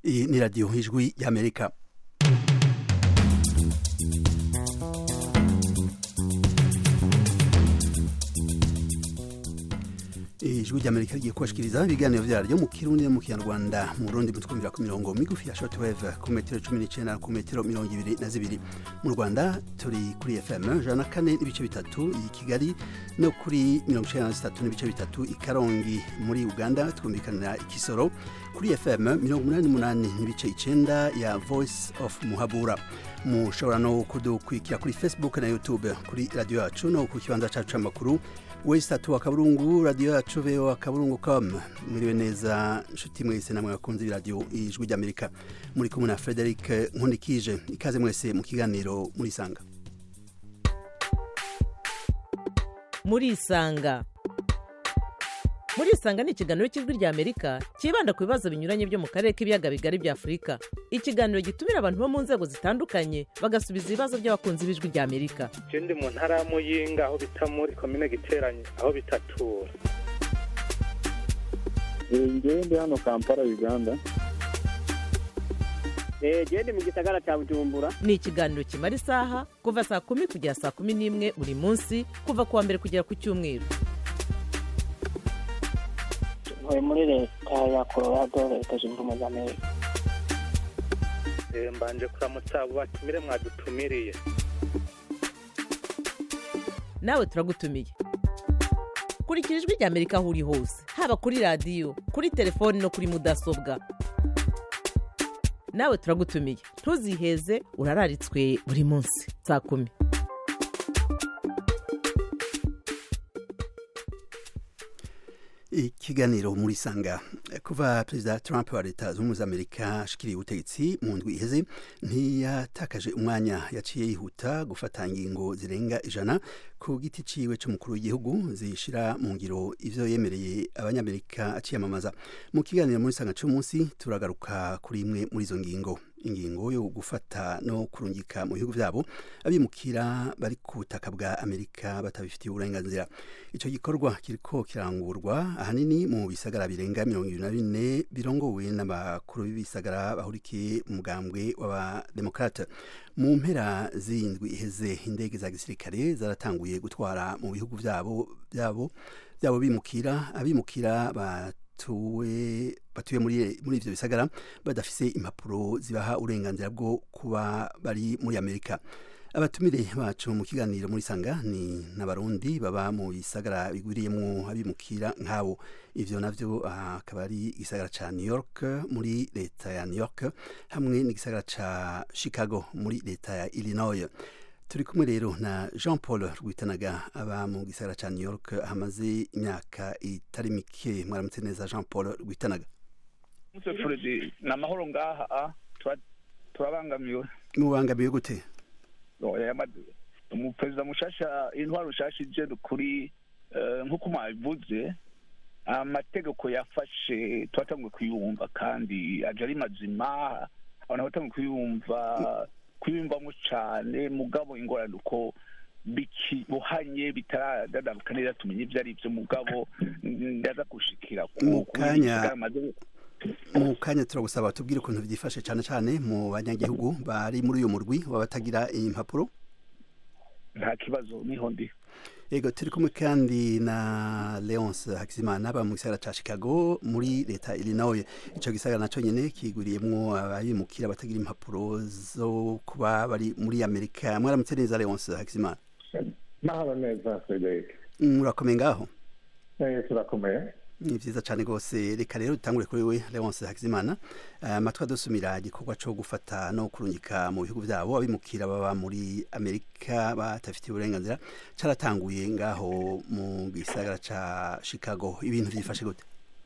iyi ni radiyo ijwi y'amerika ijwi ry'amerika rigiye kubashikiriza ibiganiro vyaryo mu kirundi no mu kinyarwanda mu burundi mutwumvira ku mirongo migufi ya shortwave ku metero cumi n'icenda ku metero mirongo ibiri na zibiri mu rwanda turi kuri fm jana na kane n'ibice bitatu i kigali no kuri mirongo icenda na zitatu n'ibice bitatu i karongi muri uganda twumvikanira ikisoro kuri fm mirongo umunani n'umunani n'ibice icenda ya voice of muhabura mushobora no kudukurikira kuri facebook na youtube kuri radio yacu no ku kibanza cacu c'amakuru wesitatu wa kaburungu radiyo yacu veho akaburungu com mwiriwe neza nshuti mwese namwe bakunze ibiradiyo ijwi ry'amerika muri kumwe na frederic nkundikije ikaze mwese mu kiganiro murisanga murisanga murisanga ni ikiganiro cy'ijwi rya amerika cyibanda ku bibazo binyuranye byo mu karere k'ibiyaga bigari bya afurika ikiganiro gitumira abantu bo mu nzego zitandukanye bagasubiza ibibazo by'abakunzi b'ijwi rya amerika je ndi mu ntara ya muyinga aho bita muri komine giteranye aho bitatura ngewe ndi hano kampala uganda gende mu gisagara cya bujumbura ni ikiganiro kimara isaha kuva saa kumi kugera saa kumi n'imwe buri munsi kuva ku wa mbere kugera ku cyumweru ntuye muri leta ya colorado leta zunze ubumwe za amerika Eh, mbanje kuramutsa abo batumire mwadutumiriye nawe turagutumiye kurikira ijwi rya amerika aho uri hose haba kuri radiyo kuri telefoni no kuri mudasobwa nawe turagutumiye ntuziheze urararitswe buri munsi saa kumi ikiganiro muri sanga kuva perezida trump wa leta zunze ubumwe za amerika ashikiriye ubutegetsi mu ndwi iheze ntiyatakaje umwanya yaciye yihuta gufata ingingo zirenga ijana ku giti ciwe c'umukuru w'igihugu zishira mu ngiro ivyo yemereye abanyamerika aciyamamaza mu kiganiro muri sanga c'umunsi turagaruka kuri imwe muri izo ngingo ingingo yo gufata no kurungika mu bihugu vyabo abimukira bari ku butaka bwa amerika batabifitiye uburenganzira ico gikorwa kiriko kirangurwa ahanini mu bisagara birenga mirongo ibiri na bine birongowe n'abakuru b'ibisagara bahurikiye mu mugambwe w'abademokrate mu mpera z'indwi iheze indege za gisirikare zaratanguye gutwara mu bihugu vyabo vyabo vyabo bimukira abimukira batuwe batuye muri muri ivyo bisagara badafise impapuro zibaha uburenganzira bwo kuba bari muri Amerika abatumire bacu mu kiganiro muri sanga ni n'abarundi baba mu bisagara bigwiriyemwo abimukira nk'abo ivyo navyo akaba ari igisagara ca New York muri leta ya New York hamwe n'igisagara ca Chicago muri leta ya Illinois turi kumwe rero na Jean Paul Rwitanaga aba mu gisagara ca New York hamaze imyaka itari mike mwaramutse neza Jean Paul Rwitanaga Muse Fredi ni amahoro ngaha tura- turabangamiwe mubangamiwe gute Oya, yama- umuperezida mushasha intwaro nshasha ije kuri eh, nk'uko mwabivuze amategeko yafashe twatanguye kuyumva kandi aje ari mazima abantu batanguye kuyumva kuyumvamo cane mugabo ingorane uko bikibohanye bitaradadabuka neza tumenye ivyo ari vyo mugabo ndaza gushikira ku- Mu ku kanya- bisagara maze- mu kanya turagusaba tubwire ukuntu byifashe cyane cyane mu banyagihugu bari muri uyu murwi wabatagira impapuro nta kibazo niho ndi yego turi kumwe kandi na leonce hakizimana aba mu gisagara ca chicago muri leta ya illinois ico gisagara naco nyene kiguriyemwo abimukira batagira impapuro zo kuba bari muri amerika mwaramutse neza leonce hakizimana mahoro neza frederic murakomeye ngaho Eh, turakomeye ni vyiza cane rwose reka rero dutangure kuri we leonce hakizimana amatwi adusumira igikorwa co gufata no kurungika mu bihugu vyabo abimukira baba muri amerika batafitiye uburenganzira caratanguye ngaho mu gisagara ca chicago ibintu vyifashe gute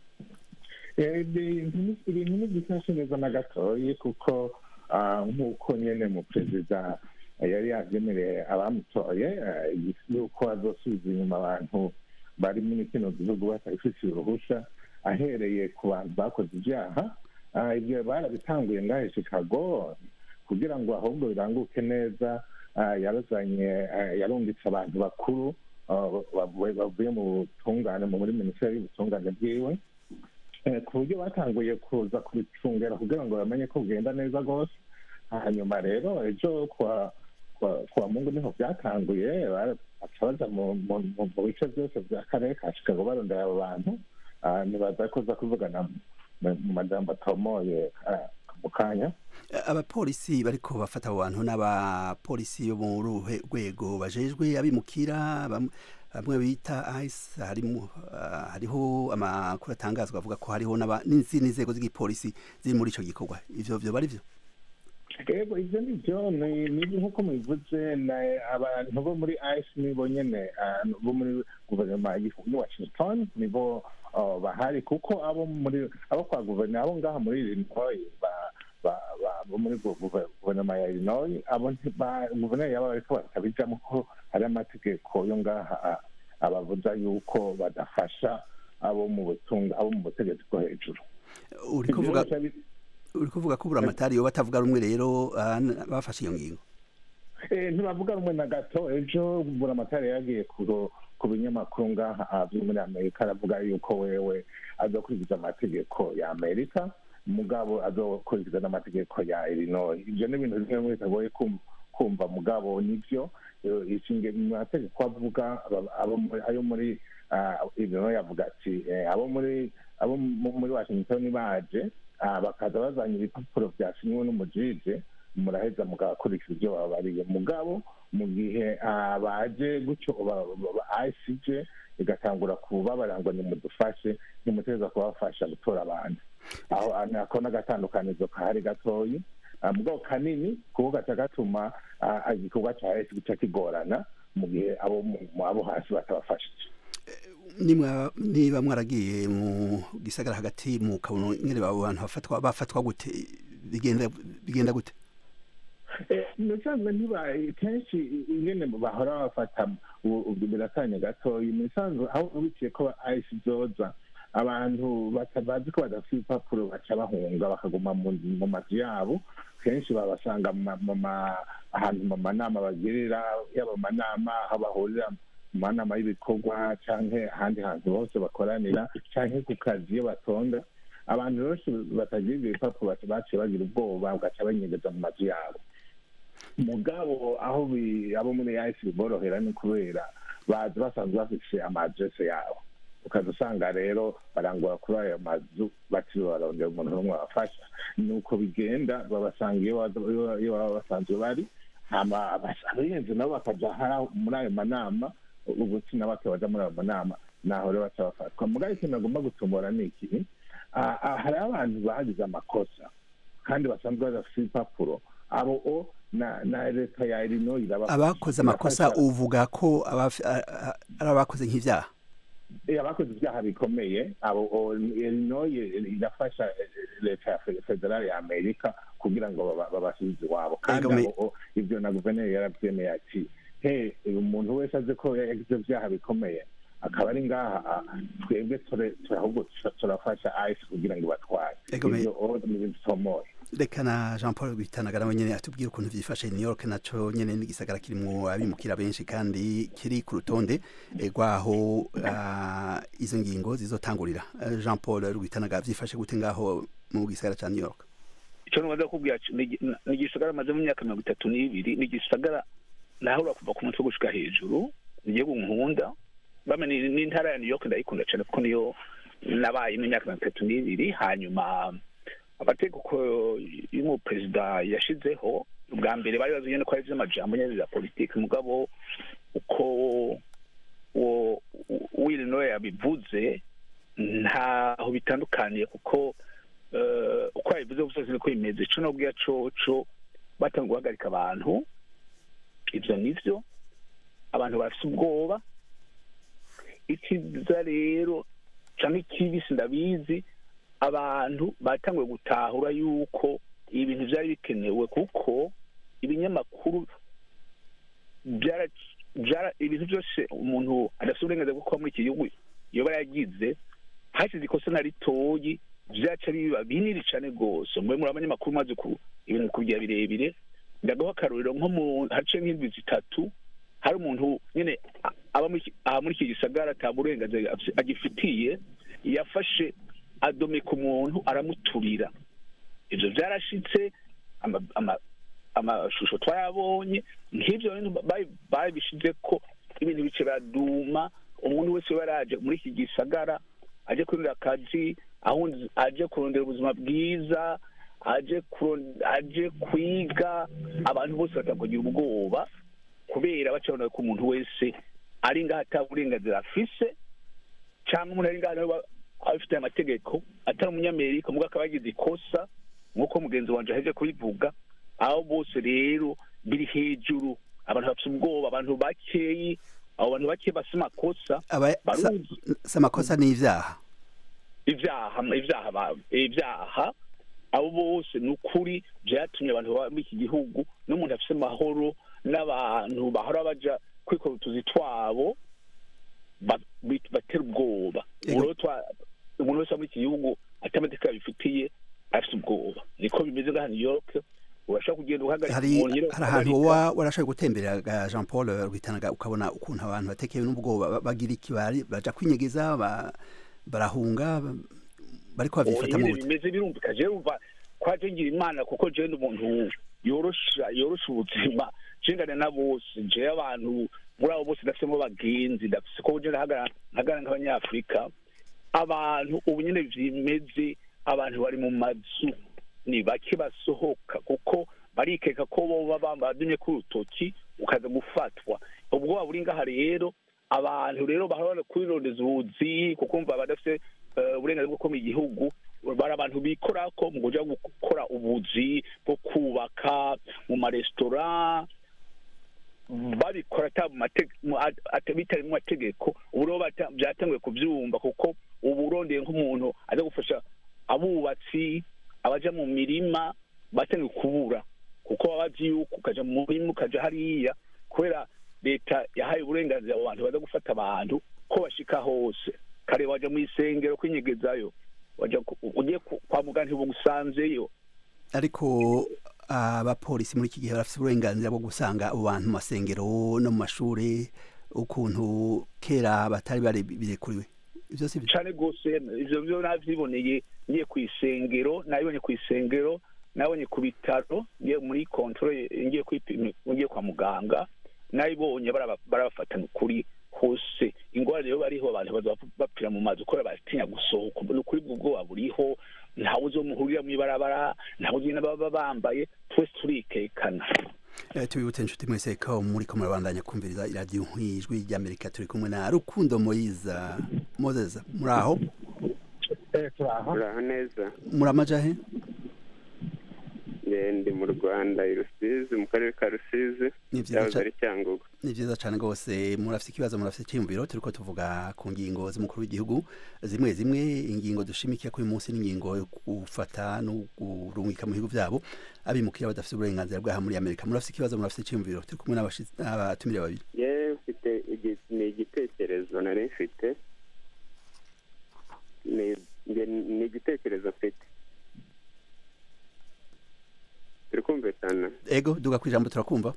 Eh, ibintu ibintu ntibifashe neza na gatoyi kuko ah, nk'uko nyene mu perezida yari yavyemereye abamutoye eh, yuko azosubiza inyuma abantu bari muri kino gihugu batabifitiye uruhusha ahereye ku bantu bakoze ivyaha Ah, ivyo barabitanguye ngahe chicago kugira ngo ahubwo biranguke neza ah, yarazanye ah, yarungitse abantu bakuru ah, bavuye bavuye mu butungane mu muri minisiteri y'ubutungane bwiwe Eh, ku buryo batanguye kuza kubicungera kugira ngo bamenye ko bugenda neza rwose hanyuma rero ejo kwa kwa kwa mungu niho byatanguye bara- baca baja mu mu- mu- mu bice byose by'akarere ka chicago barondera abo bantu Ah, nibaza kuza kuvugana mu mu majambo atomoye ah, mu kanya abapolisi bariko bafata abo bantu n'abapolisi bo mu ruhe rwego bajejwe abimukira bam- bamwe bita ice harimo ah, hariho amakuru atangazwa avuga ko hariho n'aba- n'izindi nzego z'igipolisi ziri muri ico gikorwa ivyo vyo bari vyo yego ibyo ni byo ni ni nk'uko mubivuze na abantu bo muri ice nibo nyene ah, bo muri guverinoma y'i- y'i washington nibo ah, bahari kuko abo muri abo kwa guverinoma abo ngaha muri illinois ba- ba- ba- bo muri gu- guve- guverinoma ya illinois abo nti- ba- guverineri yaba bariko batabijamo ko hari amategeko yo ngaha ah, abavuza yuko badafasha abo mu butunga abo mu butegetsi bwo hejuru uri kuvuga Ivyo bica bi- uri kuvuga ko buramatari yo batavuga rumwe rero ah, n- bafashe iyo ngingo Eh, ntibavuga rumwe na gato ejo buramatari yagiye ku ku binyamakuru ngaha ah, byo muri amerika aravuga yuko wewe azokurikiza amategeko ya amerika mugabo azokurikiza n'amategeko ya illinois ibyo ni ibintu bimwe muri bitagoye kum- kumva mugabo nibyo Eh, ishinge mu mategeko avuga aba- abo muri- ayo muri ah, illinois avuga ati eh, abo muri abo mu- muri washington baje ah, bakaza bazanye ibipapuro byasinywe n'umujije muraheza mugakurikiza ibyo babariye mugabo mu gihe ah, baje gutyo icj igatangura kubabara ngo nimudufashe nimuteza kubafasha gutora abantu aho ah, nako n'agatandukanizo kahari gatoyi Ah, mugabo kanini kuko gaca gatuma ah, igikorwa ca esi gica kigorana mu gihe abo mu- mu- abo hasi batabafashije nimwa niba mwaragiye mu gisagara hagati mu kabone ingene abo bantu bafatwa bafatwa gute bigenda bigenda gute musanzwe ntiba kenshi ingene bahora bafata ubu birakanya gatoya musanzwe aho biciye ko ayisi zoza abantu batabazi ko badafite ibipapuro baca bahunga bakaguma mu mu mazu yabo kenshi babasanga mu ma- mu ma- ahantu mu manama bagirira yaba amanama aho bahurira mu manama y'ibikorwa canke ahandi hantu hose bakoranira canke ku kazi iyo batonda abantu benshi batagira ibyo bipapuro baca baciye bagira ubwoba bagaca banyegeza mu mazu yabo mugabo aho bi- abo muri yahise biborohera ni kubera bazi basanzwe bafise amadrese yabo ukaza usanga rero barangura kuri ayo mazu batiriwe barondera umuntu n'umwe babafasha ni uko bigenda babasanga iyo baba- iyo- iyo baba basanzwe bari hama abas- abayenzi nabo bakaja hara- muri ayo manama ubutsina bake baja muri ayo manama naho rero baca bafatwa mugabo ikintu agomba gutumura ni iki Ah, ah, hariho abantu bagize amakosa kandi basanzwe badafite ibipapuro abo o na na leta ya illinois irabafasha. abakoze amakosa Irafasha- uvuga ko abafi- a- a- ari abakoze nk'ivyaha Eh, abakoze ibyaha bikomeye abo o- illinois irafasha eh, leta ya fe- federale ya amerika kugira ngo baba- babasubize iwabo kandi Ego, me- abo o, ibyo na guverineri yarabyemeye ati he umuntu wese azi ko yagize ibyaha bikomeye akaba ari ngaha ah, twebwe ture- ture- ahubwo tura- turafasha ice kugira ngo ibatware Ego, me- ibyo o, ni ibintu bitomoye reka na jean paul bitanaga nawe nyene atubwira ukuntu vyifashe new york naco nyene n'igisagara kirimwo abimukira benshi kandi kiri ku rutonde eh, rwaho ah, izo ngingo zizotangurira Eh, jean paul rwitanaga vyifashe gute ngaho mu gisagara ca new york icyo ntubaza kubwira cyo, ni igi- ni igisagara maze mu myaka mirongo itatu n'ibiri ni igisagara nahura kuva ku mutwe gushika hejuru igihugu nkunda bame ni- n'intara ya new york ndayikunda cyane kuko niyo nabayemo imyaka mirongo itatu n'ibiri hanyuma amategeko y'umuperezida yashizeho ubwa mbere bari bazi nyene ko ari ivy'amajambo nyene za politiki mugabo uko uwo willinoye yabivuze ntaho bitandukaniye kuko eh, uko yabivuze gusa siniko bimeze ico nobwira coco batanga guhagarika abantu ivyo nivyo abantu bafise ubwoba ikiza rero canke ikibi sindabizi abantu batanguye gutahura yuko ibintu vyari bikenewe kuko ibinyamakuru byara byara ibintu byose umuntu adafite uburenganzira bwo kuba muri iki gihugu yoba yagize hashize ikosa na ritoyi vyaca biba binini cane rwose mube muri abanyamakuru maze ku ibintu kugira birebire ndagaho akarorero nko mu hace nk'indwi zitatu hari umuntu nyene a- aba muri iki- aha muri iki gisagara ata burenganzira afise- agifitiye yafashe adomeka umuntu aramuturira ibyo byarashitse ama- ama- amashusho twayabonye nk'ibyo bintu babi- babishize ko ibintu bice biraduma umuntu wese yaba yaraje muri iki gisagara aje kurondera akazi ahundi aje kurondera ubuzima bwiza aje kuron- aje kwiga abantu bose batakugira ubwoba kubera bacabona ko umuntu wese ari ngaho ata burenganzira afise cyangwa umuntu ari ngaho nawe aba- abifitiye amategeko atari umunyamerika mubwo akaba yagize ikosa nk'uko mugenzi wanjye aheje kubivuga aho bose rero biri hejuru abantu bafite ubwoba abantu bakeyi abo bantu bake bafite amakosa aba sa- baruzi si amakosa n'ivyaha ibyaha ibyaha ba- ibyaha abo bose ni ukuri byatumye abantu baba muri iki gihugu n'umuntu afite amahoro n'abantu bahora baja kwikora utuzi twabo ba- bit- batera ubwoba Yego. Ubu rero twa- umuntu wese wo muri iki gihugu ati amategeko yabifitiye afite ubwoba niko bimeze ngaha new york urashobora kugenda uhagarika hari umuntu nyine hari ahantu uhagarika. woba warashoboye gutemberera ga Jean Paul Rwitanaga ukabona ukuntu abantu batekewe n'ubwoba ba- bagira iki bari baja kwinyegeza ba- barahunga ba- bariko bavyifata mu nyine gute bimeze birumvika jewe umva kwaje ngira imana kuko jewe ndi umuntu yorosha yorosha ubuzima jengane na bose jewe abantu muri abo bose ndafisemo bagenzi ndafise ko je ndahagara nkagara nk'abanyafurika abantu ubu nyine bimeze abantu bari mu mazu ni bake basohoka kuko barikeka ko boba bambadumye ku rutoki ukaza gufatwa ubwoba buri ngaha rero abantu rero bahora kwirondeza ubuzi kuko umva badafite eh, uburenganzira bwo kuba mu gihugu bari abantu bikora ko mu kuja gukora ubuzi bwo kubaka mu maresitora babikora ata mu mate- mu- at- ata- bitari mu mategeko ubu rero bata- byatanguye kubyumva kuko ubu urondeye nk'umuntu aza gufasha abubatsi abaja mu mirima batangiye kubura kuko baba bazi yuko ukaja mu murima ukaja hariya kubera leta yahaye uburenganzira abo bantu baza gufata abantu ko bashika hose kare waja mu isengero kwinyegezayo waja ku- ugiye ku- kwa muganga ntibugusanzeyo ariko abapolisi muri iki gihe barafite uburenganzira bwo gusanga abo bantu mu masengero no mu mashuri ukuntu kera batari bari birekuriwe ivyo si byo cane rwose ivyo vyo navyiboneye ngiye ku isengero nabibonye ku isengero nabonye ku bitaro ngiye muri controle ngiye kwipima ngiye kwa muganga nabibonye baraba- barabafatana ukuri hose ingwara rero bariho abantu baza bapfira mu mazi kubera batinya gusohoka ni ukuri bwo bwoba buriho ntawe uzomuhurira mw'ibarabara ntawe uzi n'ababa bambaye twese turikekana Eh, tubibutse inshuti mwese ko muriko murabandanya kumviriza iradiyo nk'ijwi ry'amerika turi kumwe na rukundo moyiza moses muraho eh turaho uraho neza muramaja he Eh, ndi mu rwanda i rusizi mu karere ka rusizi Ni vyiza yahoze ca- ari cyangugu ni vyiza cane rwose murafise ikibazo murafise icyiyumviro turiko tuvuga ku ngingo z'umukuru w'igihugu zimwe zimwe ingingo dushimikiye kuri uyu munsi n'ingingo yo gufata no kurungika mu bihugu vyabo abimukira badafise uburenganzira bwaha muri amerika murafise ikibazo murafise icyiyumviro turi kumwe n'abashitsi- n'abatumire babiri yewe mfite igi- ni igitekerezo nari mfite ni nge- ni igitekerezo mfite turi kumvikana ego duga ku ijambo turakumva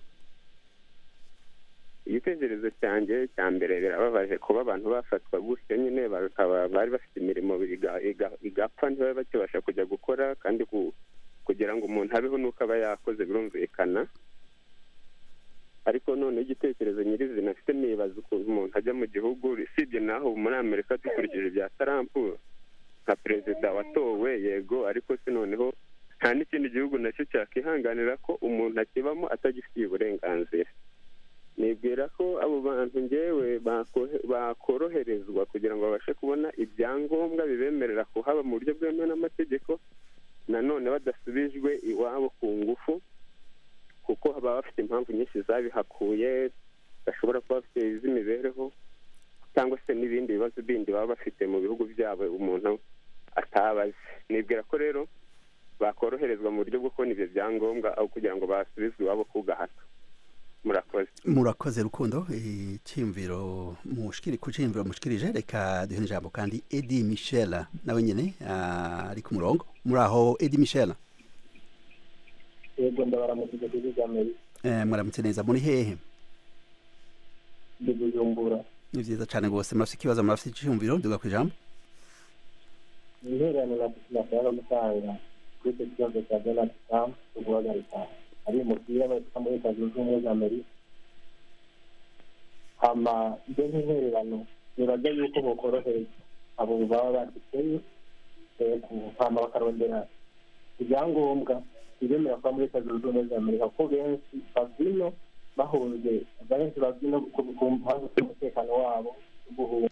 igitekerezo cyanjye cya mbere birababaje kuba abantu bafatwa gutyo nyine bakaba bari bafite imirimo iga- iga- igapfa ntibabe bakibasha kujya gukora kandi ku- kugira ngo umuntu abeho nuko aba yakoze birumvikana ariko none igitekerezo nyirizina afite nibaza ukuntu umuntu ajya mu gihugu usibye naho muri amerika dukurikije ibya tarampu nka perezida watowe yego ariko se noneho nta n'ikindi gihugu nacyo cyakihanganira ko umuntu akibamo atagifitiye uburenganzira nibwira ko abo bantu ngewe bako- bakoroherezwa kugira ngo babashe kubona ibyangombwa bibemerera kuhaba mu buryo bwemewe n'amategeko nanone badasubijwe iwabo ku ngufu kuko baba bafite impamvu nyinshi zabihakuye bashobora kuba bafite iz'imibereho cyangwa se n'ibindi bibazo bindi baba bafite mu bihugu byabo umuntu atabazi nibwira ko rero bakoroherezwa mu buryo bwo kubona ibyo byangombwa aho kugira ngo basubizwe iwabo ku gahato murakoze murakoze rukundo icyiyumviro mushikiri ku cyiyumviro mushikirije reka duhe n'ijambo kandi edi michel nawe nyine ah, ari ku murongo muri aho edi michel yego ndabaramutse kuri amerika eh, muramutse neza muri hehe ndi bujumbura ni vyiza cane rwose murafise ikibazo murafise icyiyumviro duga ku ijambo intererano nashaka gutanga kuri icyo kibazo cya donald trump cyo guhagarika abimukira baturuka muri leta zunze ubumwe za amerika hama ibyo nk'intererano nibaza yuko bokorohereza abo baba baduteye hama bakarondera ibyangombwa ibemera kuba muri leta zunze ubumwe za amerika kuko benshi bavino bahunze benshi bavino ku mpamvu z'umutekano wabo guhunga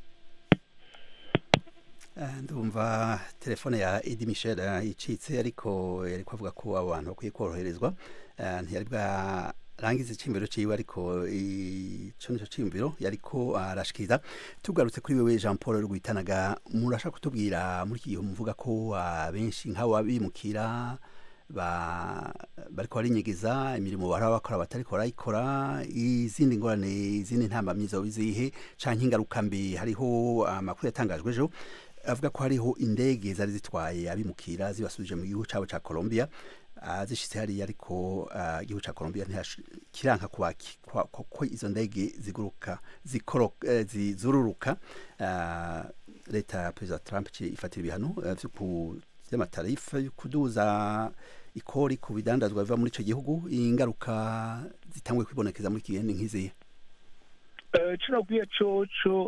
ndumva telefone ya edi michel icitse ariko yari kuvuga ko abo bantu bakwiye koroherezwa ntiyari bwarangiza icyiyumviro ciwe ariko ico nico ciyumviro yariko arashikiriza tugarutse kuri wewe jean paul rwitanaga murashaka kutubwira muri iki gihe muvuga ko benshi nk'abo abimukira bariko barinyegeza imirimo bahora bakora batariko barayikora izindi ngorane izindi ntambamyi zoba izihe canke ingaruka mbi hariho amakuru yatangajwe ejo avuga ko hariho indege zari zitwaye abimukira zibasubije mu gihugu cabo ca Colombia zishitse hariya ariko igihugu ca Colombia kiranka ko izo ndege ziguruka zizururuka leta ya perezida Trump ifatira ibihano vy'amatarifa yo kuduza ikori ku bidandazwa biva muri ico gihugu ingaruka zitanguye kwibonekeza muri iki gihe ni nk'izihe kinabwiye coco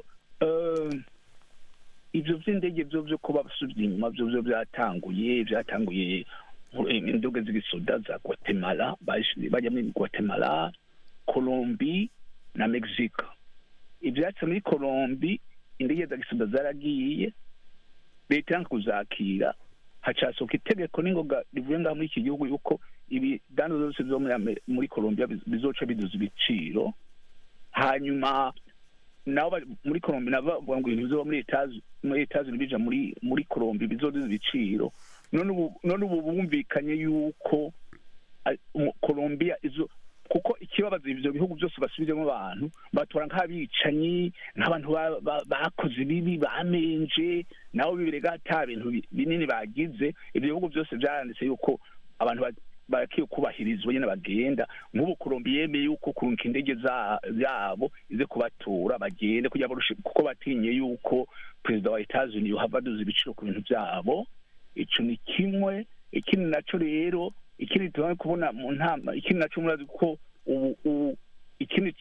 ivyo vy'indege vyo vyo kuba basubye inyuma vyo vyo vyatanguye vyatanguye indege z'igisoda za guatemala bajya muri guatemala colombi na mexique ivyatsi muri colombi indege za gisoda zaragiye leta yanka kuzakira hacasohoka itegeko n'ingoga rivuye ngaha muri iki gihugu yuko ibidandaza zose vyo muri colombia bizoca biduza ibiciro hanyuma nabo muri Colombia nabo bavuga ngo ibintu bizoba muri etaje muri etaje bija muri muri Colombia bizoduza ibiciro none ubu none ubu bumvikanye yuko Colombia izo kuko ikibabaza ivyo bihugu byose basubizemo abantu batora nk'abicanyi nk'abantu bakoze ibibi bamenje nabo bibirega ata bintu binini bagize ivyo bihugu byose vyaranditse yuko abantu barakiye kubahirizwa nyene bagenda nk'ubu Colombia yemeye yuko kurunka indege zabo ize kubatura bagende kugira kuko batinye yuko perezida wa Etats-Unis yohava aduza ibiciro ku bintu vyabo ico ni kimwe ikindi naco rero ikindi tubona kubona mu ntama ikindi naco murazi ko ubu ikindi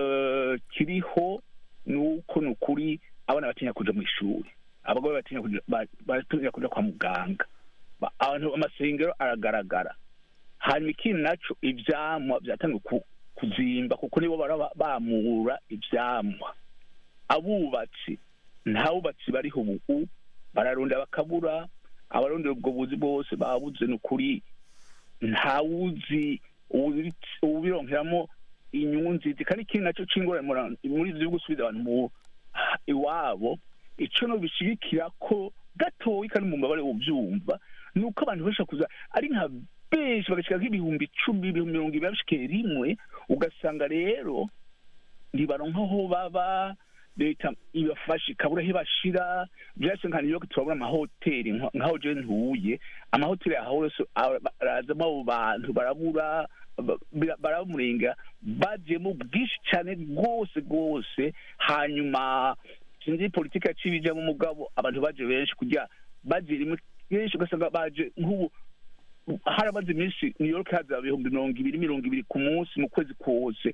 kiriho ni uko ni ukuri abana batinya kuja mu ishuri abagore batinya kuja kwa muganga abantu amasengero aragaragara hanyuma ikindi naco ivyamwa vyatangiye kuzimba kuko nibo bara bamura ivyamwa abubatsi nta bubatsi bariho ubu bararunda bakabura abarondera ubwo buzi bwose babuze ni ukuri ntawuzi ubironkeramo inyungu nziza kandi ikindi naco c'ingorane muri ivyo gusubiza abantu mu iwabo ico no bishigikira ko gatoyi kandi mu mbabare uvyumva ni uko abantu benshi kuza ari nka benshi bagashika nk'ibihumbi icumi ibihumbi mirongo ibiri babishikeye rimwe ugasanga rero ntibaronka aho baba leta ibafashe ikabura aho ibashira vyase nka new york turabona amahoteli nk'aho je ntuye amahoteli aho yose arazamo abo bantu barabura baramurenga bajemo bwinshi cyane rwose rwose hanyuma sinzi politiki yaciye ijamo umugabo abantu baje benshi kugira baje rimwe benshi ugasanga baje nk'ubu harabaze iminsi new york haza ibihumbi mirongo ibiri mirongo ibiri ku munsi mu kwezi kose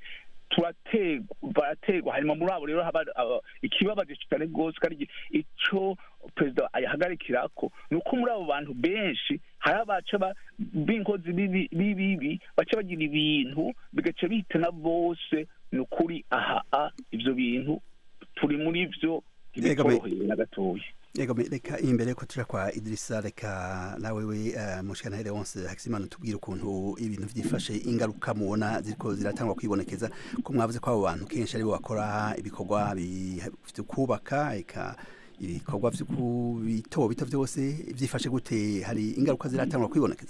baraterwa hanyuma muri abo rero haba ikibabaje cyane rwose kandi icyo perezida ayahagarikirako ni uko muri abo bantu benshi hari abaca b'inkozi b'ibibi baca bagira ibintu bigaca bihitana bose ni ukuri aha ibyo bintu turi muri byo ntibitoroheye na gatoya yego reka imbere ko tuja kwa Idrissa reka nawe we uh, mushikana Leonce Hakizimana tubwira ukuntu ibintu vyifashe ingaruka mubona ziriko ziratangwa kwibonekeza ko mwavuze ko abo bantu kenshi aribo bakora ibikorwa byo kubaka eka ibikorwa byo bito bito byose vyifashe gute hari ingaruka ziratangwa kwibonekeza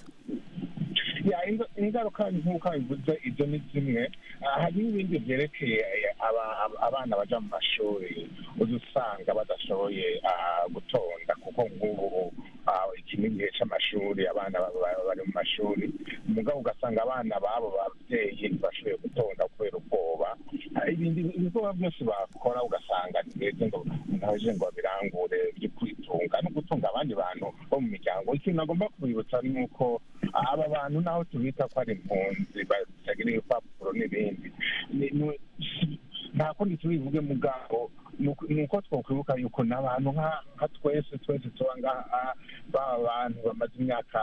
ingaruka nk'uko bivuze ibyo ni zimwe hari n'ibindi byerekeye abana baja mu mashuri uza usanga badashoboye gutonda kuko nk'ubu iki ni igihe c'amashuri abana bari mu mashuri mugabo ugasanga abana babo babyeyi ntibashoboye gutonda kubera ubwoba ibindi ibikorwa byose bakora ugasanga ntibeze ngo ntaje ngo birangure byo kwitunga no gutunga abandi bantu bo mu miryango ikintu agomba kubibutsa ni uko aba bantu naho tubita ko ari impunzi batagira ibipapuro n'ibindi ni- ni- nta kundi tubivuge mugabo ni uko- ni uko twakwibuka yuko n'abantu nka nka twese twese tuba ngaha baba bantu bamaze imyaka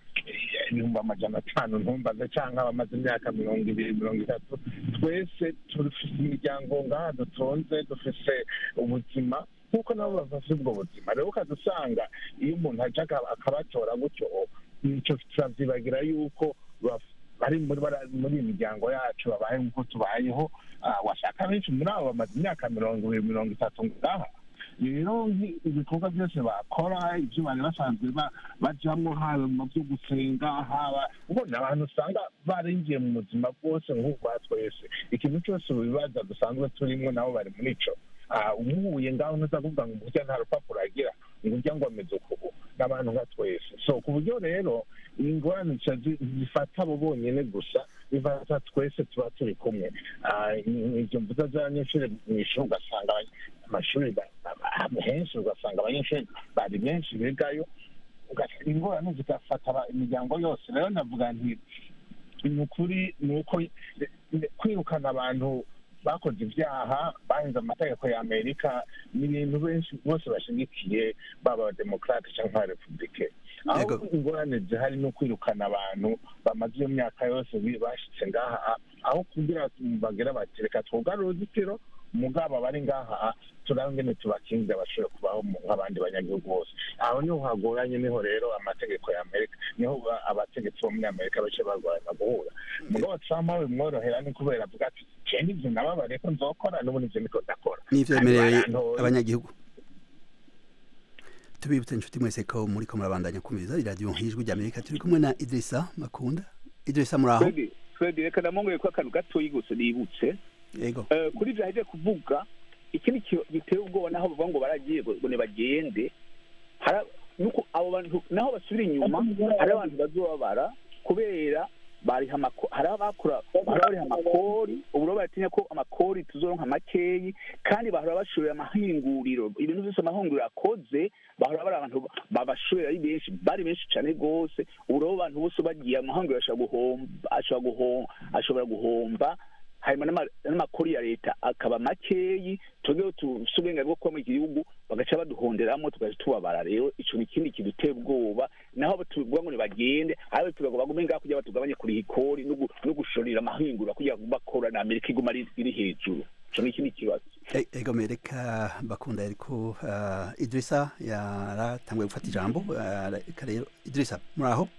eh, ibihumbi amajana atanu ntumbaze cyangwa bamaze imyaka mirongo ibiri mirongo itatu twese dufite imiryango ngaha dutunze dufite ubuzima nk'uko nabo bafite ubwo buzima rero ukadusanga iyo umuntu ajya aka- akabatora gutyo nicyo turavyibagira yuko baf- bari muri bara- muri iyi miryango yacu babaye nk'uko tubayeho Ah, washaka benshi muri abo bamaze imyaka mirongo ibiri mirongo itatu ngaha rero nki- ibikorwa byose bakora ibyo bari basanzwe ba- bajamwo haba mu byo gusenga haba ubona abantu usanga barinjiye mu buzima bwose nk'ubwa twese ikintu cyose mu bibaza dusanzwe turimo nabo bari muri ico Ah, umuhuye ngaho ntuza kuvuga ngo burya nta rupapuro agira ngo urya ngo ameze ukubu n'abantu nka twese so ku buryo rero ingorane zica zi- zifata abo bonyene gusa bifata twese tuba turi kumwe Ah, i- ibyo mvuga z'abanyeshuri mu ishuri ugasanga abany- amashuri ba- ba- henshi ugasanga abanyeshuri bari benshi bigayo ugasanga ingorane zigafata aba- imiryango yose rero navuga nti ni ukuri ni uko kwirukana abantu bakoze ibyaha bahinze amategeko ya amerika ni ibintu benshi bose bashigikiye baba abademokarate cyangwa abarepubulike aho Yego. ingorane zihari no kwirukana abantu bamaze iyo myaka yose bi- bashitse ngaha aho kugira bagira bati reka twugare uruzitiro mugabo abari ngaha turabe ngene tubakingira bashobora kubaho mu- nk'abandi banyagihugu bose aho niho hagoranye niho rero amategeko ya amerika niho ba- abategetsi bo muri amerika bace barwana guhura mugabo trump we bimworohera ni kubera avuga ati je nivyo nababariye ko nzokora n'ubu nivyo niko ndakora n'ivyemereye Kandi barantoye. abanyagihugu tubibutse inshuti mwese ko muri ko murabandanya kumviriza iradiyo nk'ijwi ry'amerika turi kumwe na idrisa makunda idrisa muri aho Fred, Fred reka namongeye ko akantu gatoyi gusa nibutse yego Eh, kuri ibyo aheje kuvuga ikindi ki- giteye ubwoba naho bavuga ngo baragiye ngo ngo nibagende hara- nuko abo bantu naho basubira inyuma hari abantu bazobabara kubera bariha amako- hari abakora bahora bariha amakori ubu rero baratinya ko amakori tuzoronka makeyi kandi bahora bashorera amahinguriro ibintu byose amahinguriro akoze bahora bari abantu babashorera ari benshi bari benshi cyane rwose ubu rero abantu bose bagiye amahinguriro ashobora guhomba ashobora guhomba ashobora guhomba hanyuma n'ama- n'amakori ya leta akaba makeyi twebweho tufise uburenganzira bwo kuba mu gihugu bagaca baduhonderamo tugaca tubabara rero ico ni ikindi kidutera ubwoba naho tuvuga ngo nibagende ariko tuvuga ngo bagume ngaho kugira batugabanye kuriha ikori no gu- no gushorera amahingura kugira ngo bakora na amerika iguma ari- iri hejuru ico ni ikindi kibazo E- ego mereka bakunda ariko uh, idrisa yaratanguye gufata ijambo uh, reka rero idrisa muri aho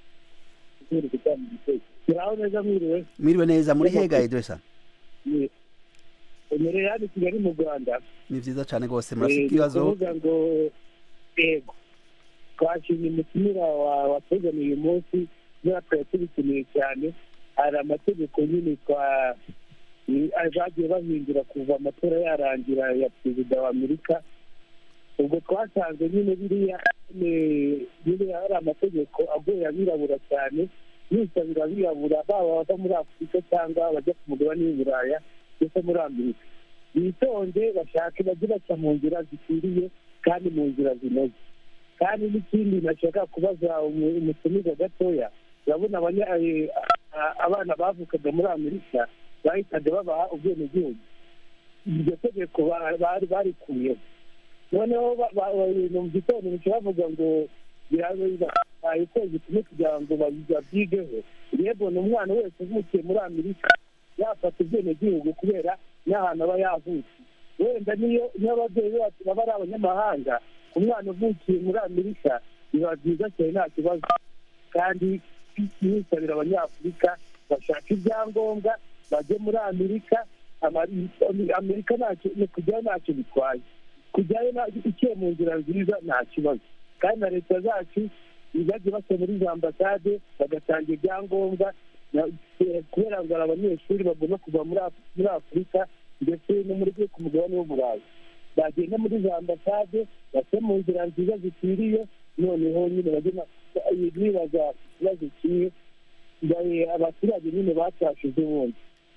turaho neza mwiriwe mwiriwe neza muri hega idrisa emerera hano i kigali mu rwanda ni vyiza cane rwose murafite Eh, ikibazo kuvuga ngo yego twashimye umutumira wa- watuzaniye uyu munsi kubera twari tubikeneye cyane hari amategeko nyine twa ni- bagiye bahindura kuva amatora yarangira ya perezida wa amerika ubwo twasanze nyine biriya nyine nyine hari amategeko agoye abirabura cyane yisabira abirabura baba bava muri afurika cyangwa bajya ku mugabane w'i buraya ndetse muri amerika bitonde bashake bajye baca mu nzira zikwiriye kandi mu nzira zinoze kandi n'ikindi nashaka kubaza umu- umutumiza gatoya urabona abanya- eh, a- abana bavukaga muri amerika bahitaga babaha ubwenegihugu iryo tegeko ba- bari barikuyeho noneho ba- ba- ba- mu gitondo bica bavuga ngo bahaye ukwezi kumwe kugira ngo babi- babyigeho rero ni umwana wese uvukiye muri amerika yafata ubwenegihugu kubera n'ahantu aba yavutse wenda niyo niyo ababyeyi bacu baba ari abanyamahanga umwana uvukiye muri amerika biba byiza cyane nta kibazo kandi nisabira abanyafurika bashaka ibyangombwa bajye muri amerika Amari- amerika ntacyo ni kujyayo ntacyo bitwaye kujyayo nta- iciye mu nzira nziza nta kibazo kandi na leta zacu bajya basa muri za ambasade bagatanga ibyangombwa na- eh, kubera ngo hari abanyeshuri bagomba kuva muri Af- muri afurika ndetse no muri ku mugabane w'uburayi bagenda muri za ambasade bace mu nzira nziza zikwiriye noneho nyine bajye na- bibaza ikibazo kimwe Ngaye abaturage nyine batashije ubundi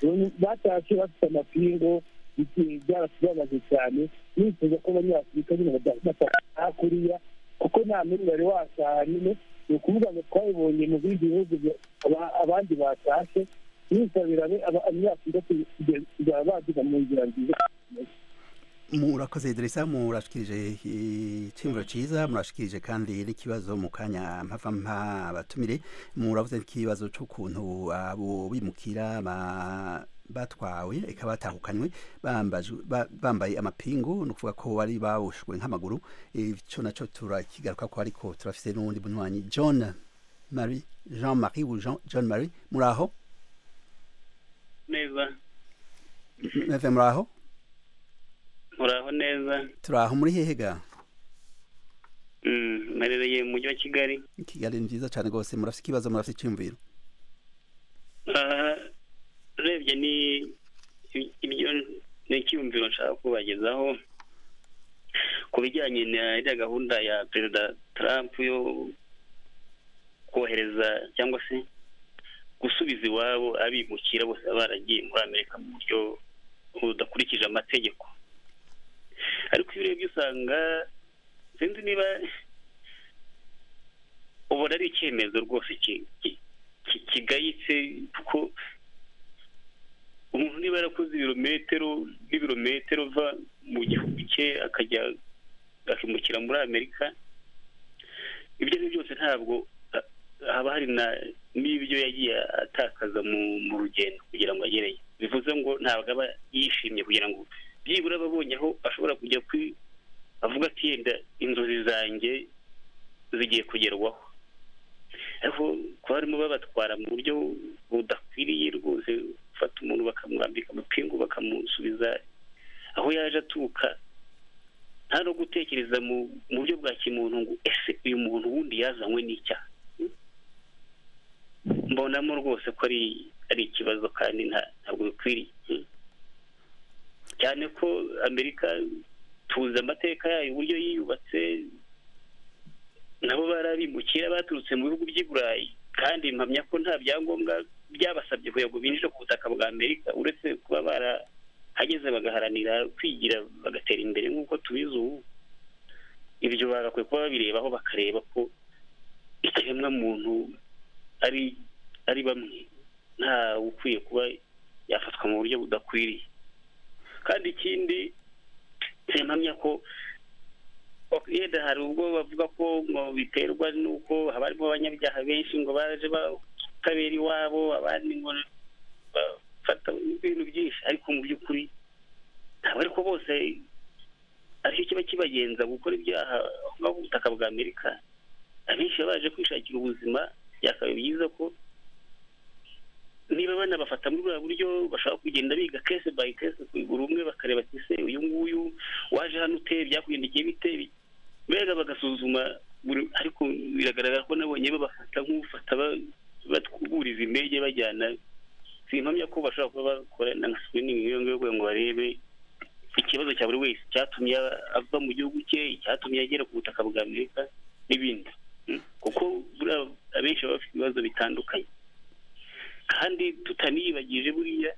batashe bafite amapingu byaratubabaje cyane nifuza ko abanyafurika nyine badataha kuriya kuko nta muri bari wataha nyine ni ukuvuga ngo twabibonye mu bindi bihugu abandi batashe nisabira abanyafurika kuzaba baduga mu nzira nziza murakoze deresa murashikirije icyumviro cyiza murashikirije kandi n'ikibazo mu kanya mpava mpa abatumire muravuze n'ikibazo cy'ukuntu abo bimukira batwawe eka batahukanywe bambaye amapingu ni ukuvuga ko bari babushwe nk'amaguru icyo nacyo turakigaruka ko ariko turafite n'uwundi bunywanyi john marie jean marie john marie muri aho neza meve muri aho muraho neza turaho muri hehe ga mperereye mu mujyi wa kigali kigali ni byiza cyane rwose murafite ikibazo murafite icyumviro urebye ni ibyo ni icyumviro nshaka kubagezaho ku bijyanye na iriya gahunda ya perezida Trump yo kohereza cyangwa se gusubiza iwabo abimukira bose baba baragiye muri amerika mu buryo budakurikije amategeko ariko iyo urebye usanga sinzi niba ubona ari icyemezo rwose kigayitse kuko umuntu niba yarakoze ibirometero n'ibirometero ava mu gihugu cye akajya akimukira muri amerika ibyo ari byo byose ntabwo haba hari n'ibyo yagiye atakaza mu rugendo kugira ngo agereyo bivuze ngo ntabwo aba yishimye kugira ngo byibura ababonye aho ashobora kujya avuga ati yenda inzozi zanjye zigiye kugerwaho ariko kuba barimo babatwara mu buryo budakwiriye rwose gufata umuntu bakamwambika amapingu bakamusubiza aho yaje aturuka nta no gutekereza mu buryo bwa kimuntu ngo ese uyu muntu wundi yazanywe n'icyaha mbonamo rwose ko ari ari ikibazo kandi ntabwo bikwiriye cyane ko amerika tuzi amateka yayo uburyo yiyubatse nabo barabimukira baturutse mu bihugu by'i burayi kandi mpamya ko nta byangombwa byabasabye kugira ngo binjire ku butaka bwa amerika uretse kuba barahageze bagaharanira kwigira bagatera imbere nk'uko tubizi ubu ibyo bagakwiye kuba babirebaho bakareba ko ikiremwa muntu ari ari bamwe nta ukwiye kuba yafatwa mu buryo budakwiriye kandi ikindi mpamya ko yenda hari ubwo bavuga ko ngo biterwa n'uko haba harimo abanyabyaha benshi ngo baje batabera iwabo abandi ngo bafata ibintu byinshi ariko mu by'ukuri ntabwo ariko bose aricyo kiba kibagenza gukora ibyaha aho ngaho ku butaka bwa amerika abenshi baba baje kwishakira ubuzima byakaba byiza ko niba banabafata muri buriya buryo bashobora kugenda biga kese bayi kese buri umwe bakareba ati se uyu nguyu waje hano uteye byakugendekeye bite mbega bagasuzuma ariko biragaragara ko nabonye babafata nk'ufata batwuriza indege bajyana simpamya ko bashobora kuba bakora na sikirini iyo ngiyo ngo barebe ikibazo cya buri wese cyatumye ava mu gihugu cye icyatumye agera ku butaka bwa amerika n'ibindi kuko abenshi baba bafite ibibazo bitandukanye kandi tutaniyibagije buriya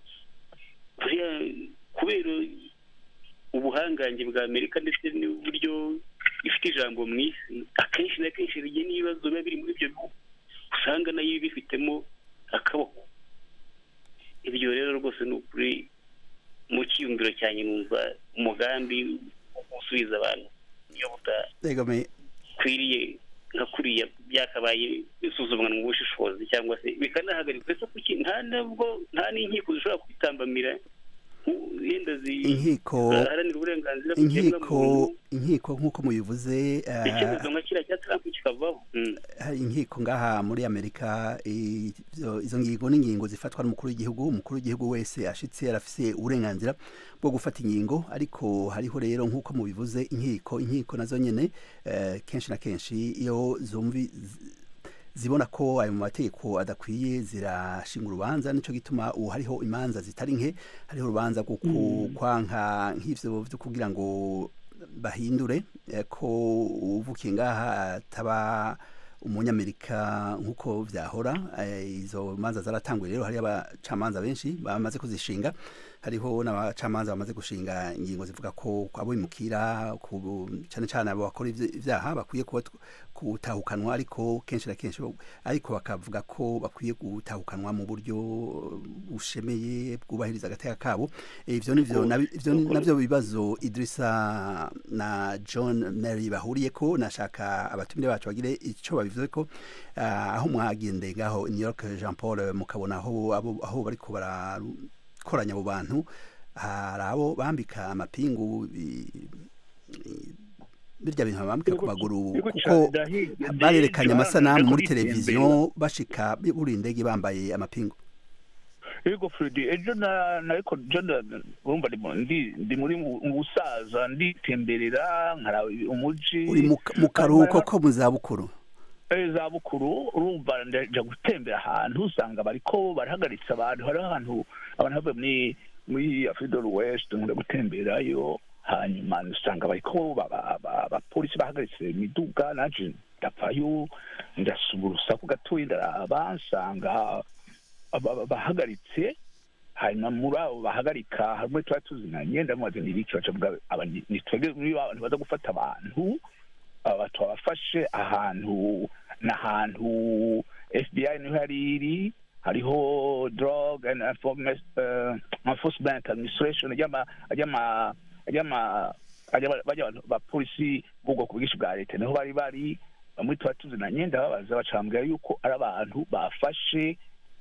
kubera ubuhangange bwa amerika ndetse n'uburyo ifite ijambo mu isi akenshi na kenshi rigiye n'ibibazo biba biri muri ibyo bihugu usanga nayo ibifitemo akaboko ibyo rero rwose ni ukuri mu cyiyumviro cyanjye numva umugambi wo gusubiza abantu iyo budakwiriye nka kuriya byakabaye bisuzumwa mu bushishozi cyangwa se bikanahagarikwa ese kuki nta nabwo nta n'inkiko zishobora kwitambamira yenda inkiko ziharanira uburenganzira inkiko inkiko nk'uko mubivuze icyemezo nka kiriya cya trump kikavaho hari inkiko ngaha muri amerika izo ngingo n'ingingo zifatwa n'umukuru w'igihugu umukuru w'igihugu wese ashitse arafise uburenganzira bwo gufata ingingo ariko hariho rero nk'uko mubivuze inkiko inkiko nazo nyene kenshi na kenshi iyo zumvi zibona ko ayo mategeko adakwiye zirashinga urubanza nicyo gituma ubu hariho imanza zitari nke hariho urubanza rwo kwanka nk'ivyo byo kugira ngo bahindure ko uvukiye ngaha ataba umunyamerika nk'uko vyahora eh, izo manza zaratanguye rero hari abacamanza benshi bamaze kuzishinga hariho n'abacamanza bamaze gushinga ingingo zivuga ko abo imukira cyane cyane abo bakora ivy- ivyaha bakwiye kuba gutahukanwa ariko kenshi na kenshi bo- ariko bakavuga ko bakwiye gutahukanwa mu buryo bushemeye bwubahiriza agateka kabo Eh, ivyo nivyo nabi- ivyo ni- navyo bibazo Idrissa na John Mary bahuriyeko nashaka abatumire bacu bagire ico babivuzeko Ah, aho mwagendeye ngaho i New York Jean Paul mukabona aho abo- aho bariko barakoranya abo bantu hari abo bambika amapingu i- i- birya bintu bambika ku maguru Yego kuko cane, ndahi- barerekanye ndahi- amasanamu muri ndahi- televiziyo bashika buri indege bambaye amapingu yego fredi ejo na nariko jo na- urumva ndi mu- ndi ndi muri mu mu busaza nditemberera nkaraba umuji uri mu mu karuhuko ko mu zabukuru Eh, za bukuru urumva ndaja gutembera ahantu usanga bariko barahagaritse abantu hariho ahantu abantu bavuye muri muri afridol west nkunda gutemberayo hanyuma usanga bariko ba- ba- ba- abapolisi bahagaritse imiduga naje ndapfayo ndasubura urusaku gatoyi ndaraba nsanga aba- aba- bahagaritse hanyuma muri abo bahagarika hamwe tuba tuzinanye ndamubaza ni ibiki baca bavuga aba ni ni twebwe muri ba bantu baza gufata abantu aba twabafashe ahantu n'ahantu fbi niho yari iri hariho drug and Enforcement, eh, enforcement administration ry'ama ry'ama ry'ama ry'ama- bajya abantu bapolisi b'ubwoko bwinshi bwa leta niho bari bari bamwe tuba tuzinanye ndababaza bacambwira yuko ari abantu bafashe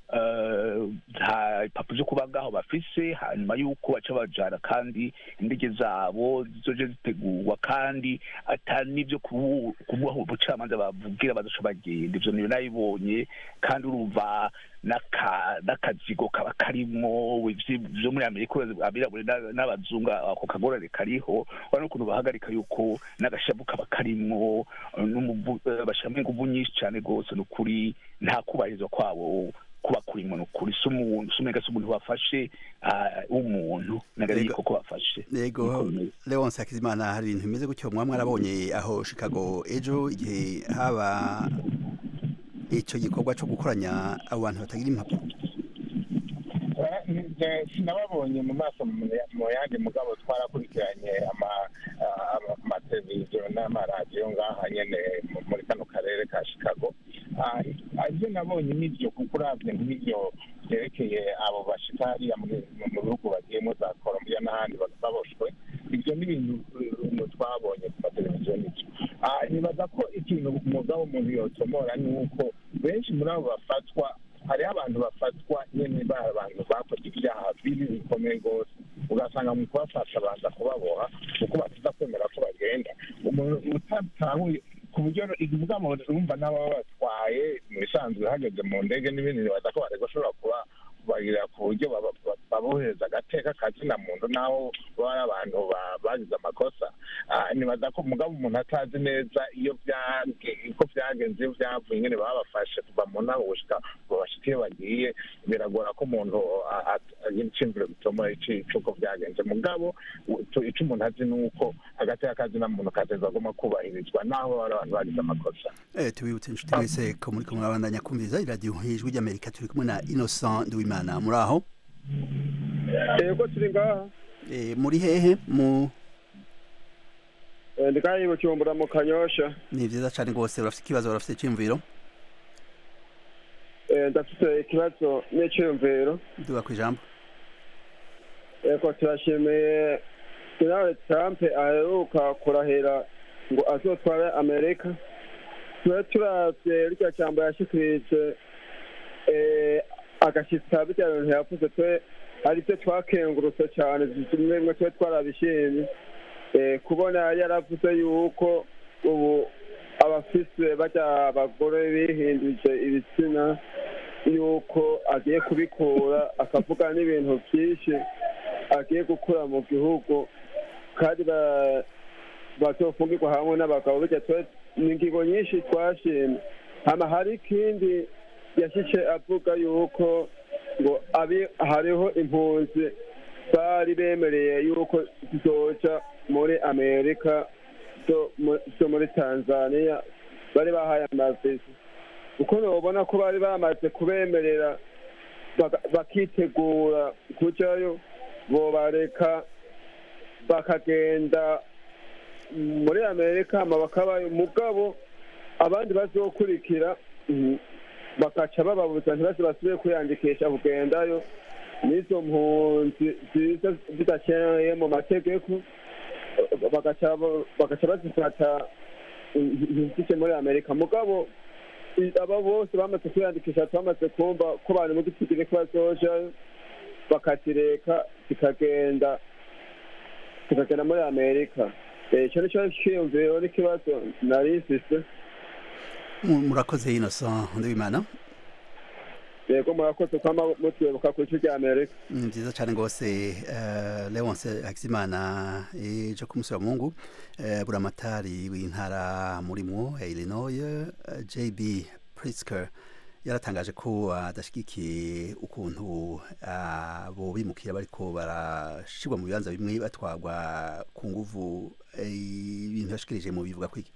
eh, nta impapuro zo kuba ngaho bafise hanyuma yuko baca bajana kandi indege zabo zizoje zitegurwa kandi atari n'ibyo kubu- kubuha ubucamanza bavugira bazoca bagenda ivyo niyo nabibonye kandi urumva n'aka- n'akazigo kaba karimo ivyi- vyo muri amerika abirabure n'a- n'abazungu ako kagorane kariho urabona ukuntu bahagarika yuko n'agashavu kaba karimwo eh, n'umuvu- eh, bashiramo inguvu nyinshi cane rwose ni ukuri nta kubahirizwa kwabo kuba kurimo ni ukuri si umuntu si umenga si umuntu bafashe ah, w'umuntu nagari Yego. yuko ko bafashe yego Niko bimeze. leonce hakizimana hari ibintu bimeze gutyo mwaba mwarabonye aho chicago ejo igihe haba icyo gikorwa cyo gukoranya abo bantu batagira impapuro Eh, sinababonye mu maso mu mu yandi mugabo twarakurikiranye ama- ama- amateleviziyo n'amaradiyo ngaha nyene mu- muri kano karere ka chicago Ah, ibyo nabonye nivyo kuko uravye nk'ivyo vyerekeye abo bashika hariya muri- mu mu bihugu bagiyemo za colombia n'ahandi ba- baboshwe ibyo ni ibintu ibintu twabonye ku mateleviziyo nivyo Ah, nibaza ko ikintu umugabo umuntu yotomora ni uko benshi muri abo bafatwa hariho abantu bafatwa nyine ba abantu bakoze ibyaha bibi bikomeye rwose ugasanga mu kubafasha baza kubaboha kuko batiza kwemera ko bagenda umuntu utatahuye ku buryo ubwamo urumva n'ababa batwaye mu bisanzwe hageze mu ndege n'ibindi nibaza ko barego bashobora kuba kubagira ku buryo baba- ba- babohereza agateka ka kina muntu n'aho baba ari abantu ba- bagize amakosa Ah, nibaza ko umugabo umuntu atazi neza iyo byage uko byagenze iyo byavuye nyine baba bafashe kuva mu ntango gushika ngo bashike iyo bagiye biragora ko umuntu a- a- agira iciyumviro gituma cy'uko byagenze mugabo u- tu- ico umuntu azi ni uko hagati y'akazi na muntu kateza agomba kubahirizwa naho baba ari abantu bagize amakosa Eh, tubibutse inshuti mwese ko muri kumwe abandanya kumviriza iradiyo ijwi ry'amerika turi kumwe na innocent nduwimana muri aho yego turi ngaha Eh, muri hehe mu Eh, ndi ngaha i bujumbura mu kanyosha ni vyiza cane rwose urafite ikibazo urafite iciyumviro Eh, ndafite ikibazo n'iciyumviro duga ku ijambo yego turashimiye donald trump aheruka kurahira ngo azotware amerika tube turavye rya jambo yashikirije eh, agashitsa birya bintu yavuze twe ari byo twakengurutse cyane bimwe bimwe tube twarabishimye Eh, kubona yari yaravuze yuko ubu abafise barya abagore bihinduje ibitsina yuko agiye kubikura akavuga n'ibintu byinshi agiye gukura mu gihugu kandi ba- bazofungirwa hamwe n'abagabo bijya twe ni ingingo nyinshi twashimye hama hari ikindi yashyize avuga yuko ngo abi hariho impunzi bari bemereye yuko zizoja muri amerika zo mu- zo muri tanzania bari bahaye amavisi kuko nobona ko bari bamaze kubemerera baka- bakitegura kujayo bobareka bakagenda muri amerika hama bakabayo mugabo abandi bazokurikira mm, bakaca bababuza ntibaze basubire kwiyandikisha kugendayo n'izo mpunzi ziza zidakeneye mu mategeko bagaca bagaca bazifata ntizije muri amerika mugabo i- aba bose bamaze kwiyandikisha twamaze kumva ko bari mu gitigiri ko bazojayo bakazireka zikagenda zikagenda muri amerika Eh, ico nico ciyumviro n'ikibazo nari mfise Mu- murakoze innocent ndabimana yego murakoze kwama mutwibuka ku ico rya amerika ni byiza cyane rwose eh, leonce hakizimana ejo ku munsi wa mungu eh, buramatari w'intara murimwo ya illinois eh, jb prisker yaratangaje ko adashyigikiye ukuntu abo bimukira bariko barashirwa mu bibanza bimwe batwarwa ku nguvu eh, ibintu yashikirije mu bivuga kwiki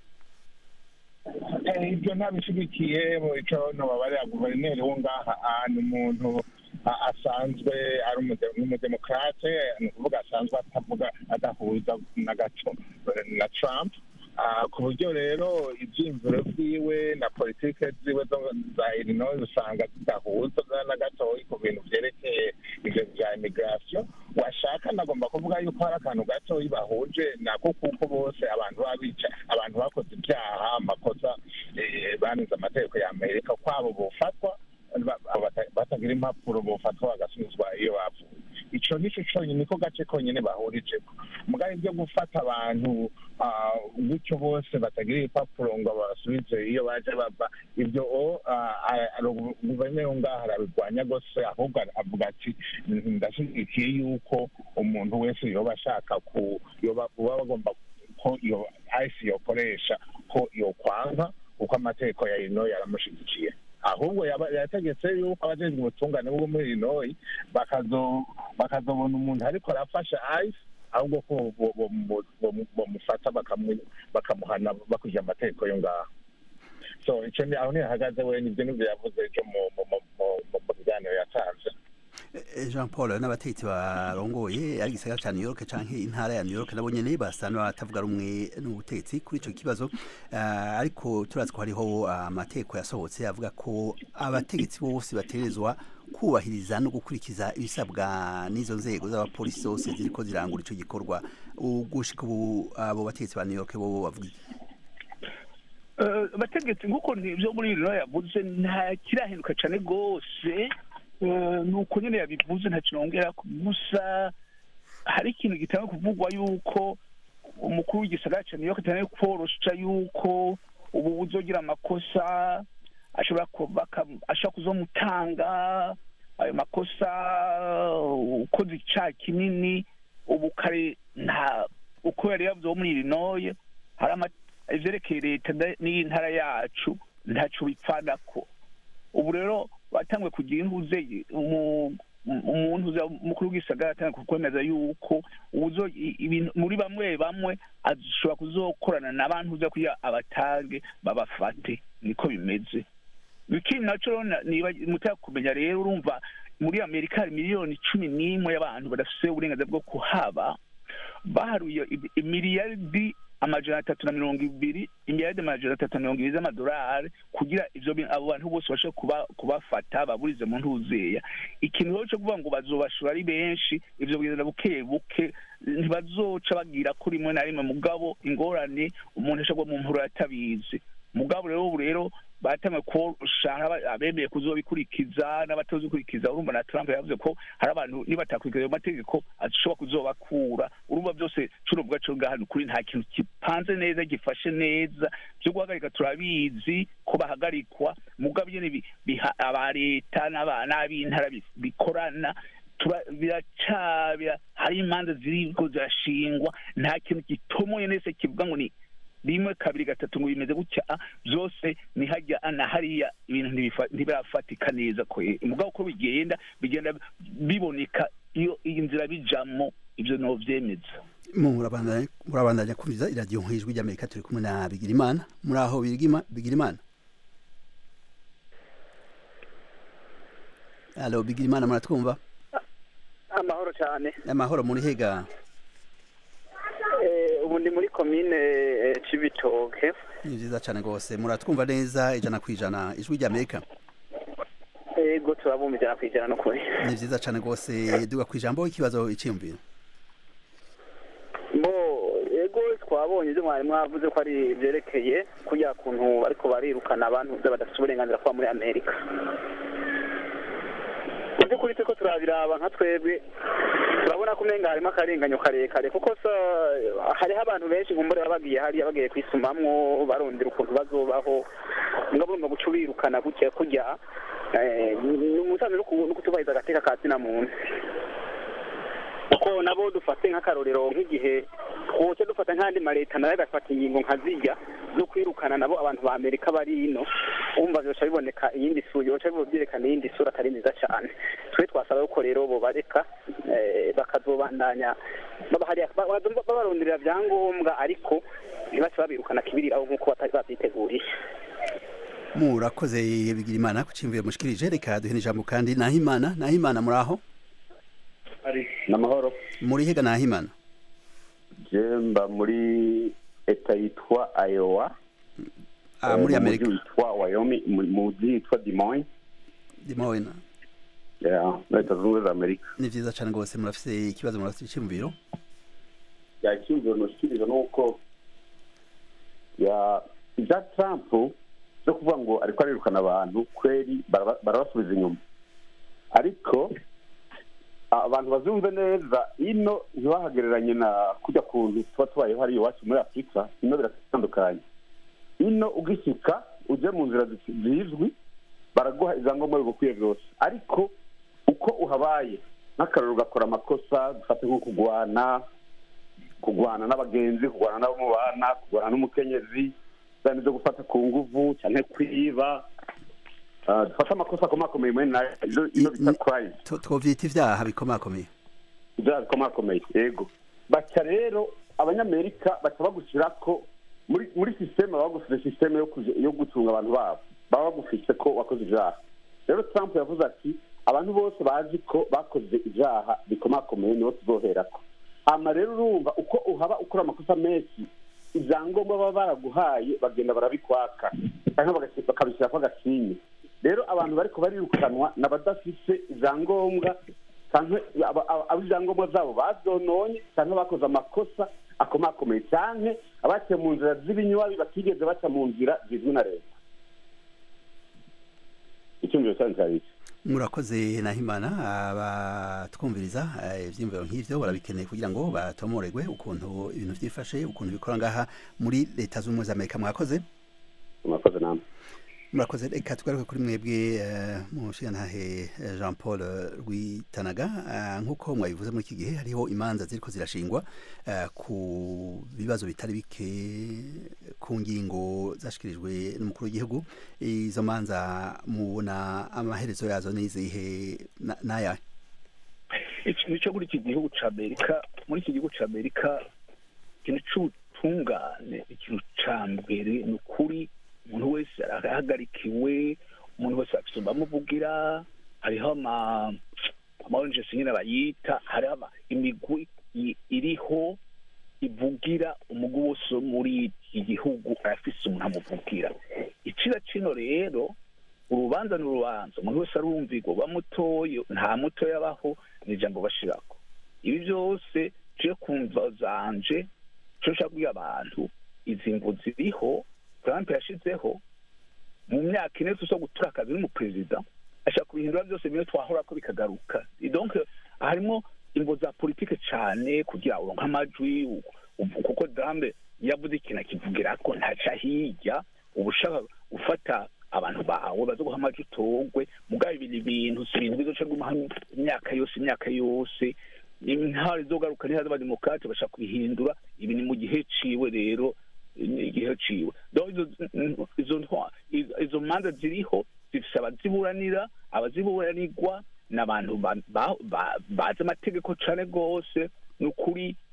Eh, ibyo ntabishyigikiye mu ico nobabarira guverineri wo ngaha ah, ni umuntu ah, asanzwe ari umude- n'umudemokrate ni ukuvuga asanzwe atavuga adahuza na gato eh, na trump Ah, ku buryo rero ibyiyumviro byiwe na politike ziwe zo- za illinois usanga zidahuza na gatoyi ku bintu vyerekeye ivyo vya immigration washaka nagomba kuvuga yuko hari akantu gatoyi bahuje nako kuko bose abantu babica abantu bakoze ibyaha amakosa eh, banenze amategeko ya amerika kwabo bofatwa ba- bata- batagira impapuro bofatwa bagasubizwa iyo bavuye ico nico conyine niko gace konyine bahurijeko mugabo ibyo gufata abantu ah, gutyo bose batagira ibipapuro ngo basubize iyo baje bava ibyo o guverineri wo ngaho arabirwanya rwose ahubwo avuga ati ndashyigikiye yuko umuntu wese yoba ashaka ku yoba uba bagomba ko iyo ayisi yokoresha ko yokwanga kuko amategeko ya ino yaramushyigikiye ahubwo yaba- yategetse yuko abajejwe ubutungane bwo muri illinois bakazo- bakazobona umuntu ariko arafasha ice ahubwo ko bo- bo- bo- bo- bomufata bakamu- bakamuhana bakurikije amategeko yo ngaho so ico ni aho ntihagaze we nivyo nivyo yavuze ejo mu- mu- mu- mu- mu- mu biganiro yatanze Eh, Jean Paul n'abategetsi barongoye ari gisagara ca New York canke intara ya New York nabo nyene basana batavuga rumwe n'ubutegetsi kuri ico kibazo uh, ariko turazi ko hariho amategeko yasohotse avuga ko abategetsi bose baterezwa kubahiriza no gukurikiza ibisabwa n'izo nzego z'abapolisi zose ziriko zirangura ico gikorwa ugushika ubu abo bategetsi ba New York bo bavuga iki? Eh, abategetsi nk'uko ivyo muri rino yavuze nta kirahinduka cane rwose Eh, ni uko nyene yabivuze nta kinongera gusa hari ikintu gitanga kuvugwa yuko umukuru w'igisagara ca New York atanga kworosha yuko ubu uzogira amakosa ashobora ku- baka- ashobora kuzomutanga ayo makosa ukoze icaha kinini ubu kare nta uko yari yavuze wo muri Illinois hari ama- ivyerekeye leta nda- n'iyi ntara yacu ntaco bipfanako ubu rero batanguye kugira intuze umu- umuntu uza mukuru w'igisagara atanga kwemeza yuko uzo i- ibintu muri bamwe bamwe ashobora kuzokorana n'abantu uza kugira abatange babafate niko bimeze ikindi naco rero na- niba mutaka kumenya rero urumva muri amerika hari miliyoni cumi n'imwe y'abantu badafise uburenganzira bwo kuhaba baharuye i- imiliyaridi amajana atatu na mirongo ibiri imiliyaridi amajana atatu na mirongo ibiri z'amadolari kugira ivyo bi- abo bantu bose bashe kuba kubafata baburize mu ntuzeya ikintu rero co kuvuga ngo bazobashora ari benshi ivyo bigenda buke buke ntibazoca bagira ko rimwe na rimwe mugabo ingorane umuntu ashobora mu mpuro yatabizi mugabo rero ubu rero batangiye kushaka abemeye kuzobikurikiza n'abatazikurikiza urumva na Trump yavuze ko hari abantu nibatakurikiza ayo mategeko ashobora kuzobakura urumva byose cuno bwacu ngaha ni ukuri nta kintu gipanze neza gifashe neza byo guhagarika turabizi ko bahagarikwa mugabo nyene bi- biha aba leta n'aba- n'ab'intara bi- bikorana tura- biracabira hari imanza ziriko zirashingwa nta kintu gitomoye nese kivuga ngo ni rimwe kabiri gatatu ngo bimeze gutya ah, byose ni hajya na hariya ibintu ntibifa- ntibirafatika neza ko mugabo uko bigenda bigenda biboneka iyo iyi nzira bijamo ibyo novyemeza murabandanya murabandanya kumviza iradiyo nk'ijwi ry'amerika turi kumwe na bigirimana muri aho Bigirima- bigirimana alo bigirimana muratwumva amahoro cyane amahoro muri hega Eh, ubu ndi muri komine eh, cibitoke ni vyiza cane rwose muratwumva neza ijana ku ijana ijwi ry'amerika ego turabumva ijana ku ijana no kuri ni vyiza cane rwose duga ku ijambo ikibazo iciyumviro bo ego twabonye ibyo mwari mwavuze ko ari byerekeye kurya kuntu ariko barirukana abantu badafite uburenganzira kuba muri amerika mu by'ukuri turiko turabiraba nka twebwe turabona ko umenga harimo akarenganyo karekare kuko sa hariho abantu benshi nkumbure baba bagiye hariya bagiye kwisumamwo barondera ukuntu bazobaho ngabo urumva guca ubirukana gutya kurya eh, ni umusanzu no kutubahiriza agateka ka zina muntu kuko nabo dufate nk'akarorero nk'igihe twoce dufata nk'andi maleta nayo agafata ingingo nka zirya zo kwirukana nabo abantu ba amerika bari ino wumva byoca biboneka iyindi sura byoca byerekana iyindi sura atari nziza cyane twe twasaba yuko rero bobareka eh, bakazobandanya baba hariya ba- ba- babaronderera byangombwa ariko ntibace babirukana kibiriraho nk'uko batari babyiteguriye murakoze bigirimana ku ciyumviro mushikirije reka duhe n'ijambo kandi nahimana nahimana muri aho n'amahoro muri hega nahimana jemba muri eta yitwa iowa Ah, muri Eh, mu Amerika. mujyi witwa wyoming mu mujyi witwa des moines dimoyena Yeah, muri leta zunze ubumwe za amerika ni vyiza cane rwose murafise ikibazo murafise iciyumviro yacyumviro noshikiriza nuko ya ibya trump byo kuvuga ngo ariko arirukana abantu kweri baraba- barabasubiza inyuma ariko abantu bazumve neza ino ntibahagereranye na kujya kuntu tuba tubayeho hariya iwacu muri afurika ino biratandukanye ino ugishyika ujye mu nzira zi- zizwi baraguha ibyangombwa bigukwiye byose ariko uko uhabaye nk'akararo ugakora amakosa dufate nko kugwana kugwana n'abagenzi kugwana n'abo mubana kugwana n'umukenyezi cyane byo gufata ku nguvu cyane kwiba Ah, dufate amakosa akomakomeye muri nayo ino- ino bita crime Tu- twovyita ivyaha bikomakomeye ibyaha bikomakomeye yego baca rero abanyamerika baca bagushyira ko muri muri sisiteme baba bagufite sisiteme yo kuja- yo gucunga abantu babo baba bagufise ko wakoze ibyaha rero trump yavuze ati abantu bose bazi ko bakoze ibyaha bikomakomeye nibo tuzoherako ama rero urumva uko uhaba ukora amakosa menshi ibyangombwa baba baraguhaye bagenda barabikwaka cyangwa bagasi- bakabishyirako agasinye rero abantu bariko barirukanwa ni abadafise ibyangombwa cyangwa aba- aba- abo ibyangombwa byabo bazononye cyangwa bakoze amakosa akomakomeye cyane abaciye mu nzira z'ibinywabi batigeze baca mu nzira zizwi na leta icyumviro cyanyu cyari iki murakoze nahimana abatwumviriza eh, ivyiyumviro nk'ivyo barabikeneye kugira ngo batomoregwe ukuntu ibintu vyifashe ukuntu bikora ngaha muri leta z'ubumwe za amerika mwakoze murakoze namwe murakoze reka tugaruke kuri mwebwe eh, mushigantahe eh, jean paul eh, rwitanaga Eh, nk'uko mwabivuze muri iki gihe hariho imanza ziriko zirashingwa eh, ku bibazo bitari bike ku ngingo zashikirijwe n'umukuru w'igihugu izo manza mubona amaherezo yazo n'izihe na- n'ayahe ikintu cyo muri iki gihugu cya amerika muri iki gihugu cya amerika ikintu cy'ubutungane ikintu cya mbere ni ukuri umuntu wese arahagarikiwe umuntu wese afite bamuvugira hariho ama amaonjesi nyine bayita hariho ama- imigwi i- iriho ivugira umugwi wose wo muri iki gihugu arafise umuntu amuvugira icira kino rero urubanza ni urubanza umuntu wese arumvirwa bamutoye nta mutoya abaho ni ijambo bashirako ibi byose tuje kumva zanje cyo nshaka kubwira abantu izi ngo ziriho trump yashizeho mu myaka ine tuzo gutura akazi n'umuperezida ashaka kubihindura byose bimwe twahora ko bikagaruka donc harimo ingo za politike cyane kugira uronke amajwi u- u- kuko dambe yavuze ikintu akivugira ko ntaca hirya uba ushaka gufata abantu bawe baza guha amajwi utogwe mugabo ibi ni ibintu si ibintu bizoca gumaho imyaka yose imyaka yose intara izogaruka ntihaza abademokrate bashaka kubihindura ibi ni mu gihe ciwe rero ni igihe ciwe donc izo- izo ntwa- izo- izo manza ziriho zifise abaziburanira abaziburanirwa ni abantu ba- ba- ba- bazi amategeko cane rwose ni ukuri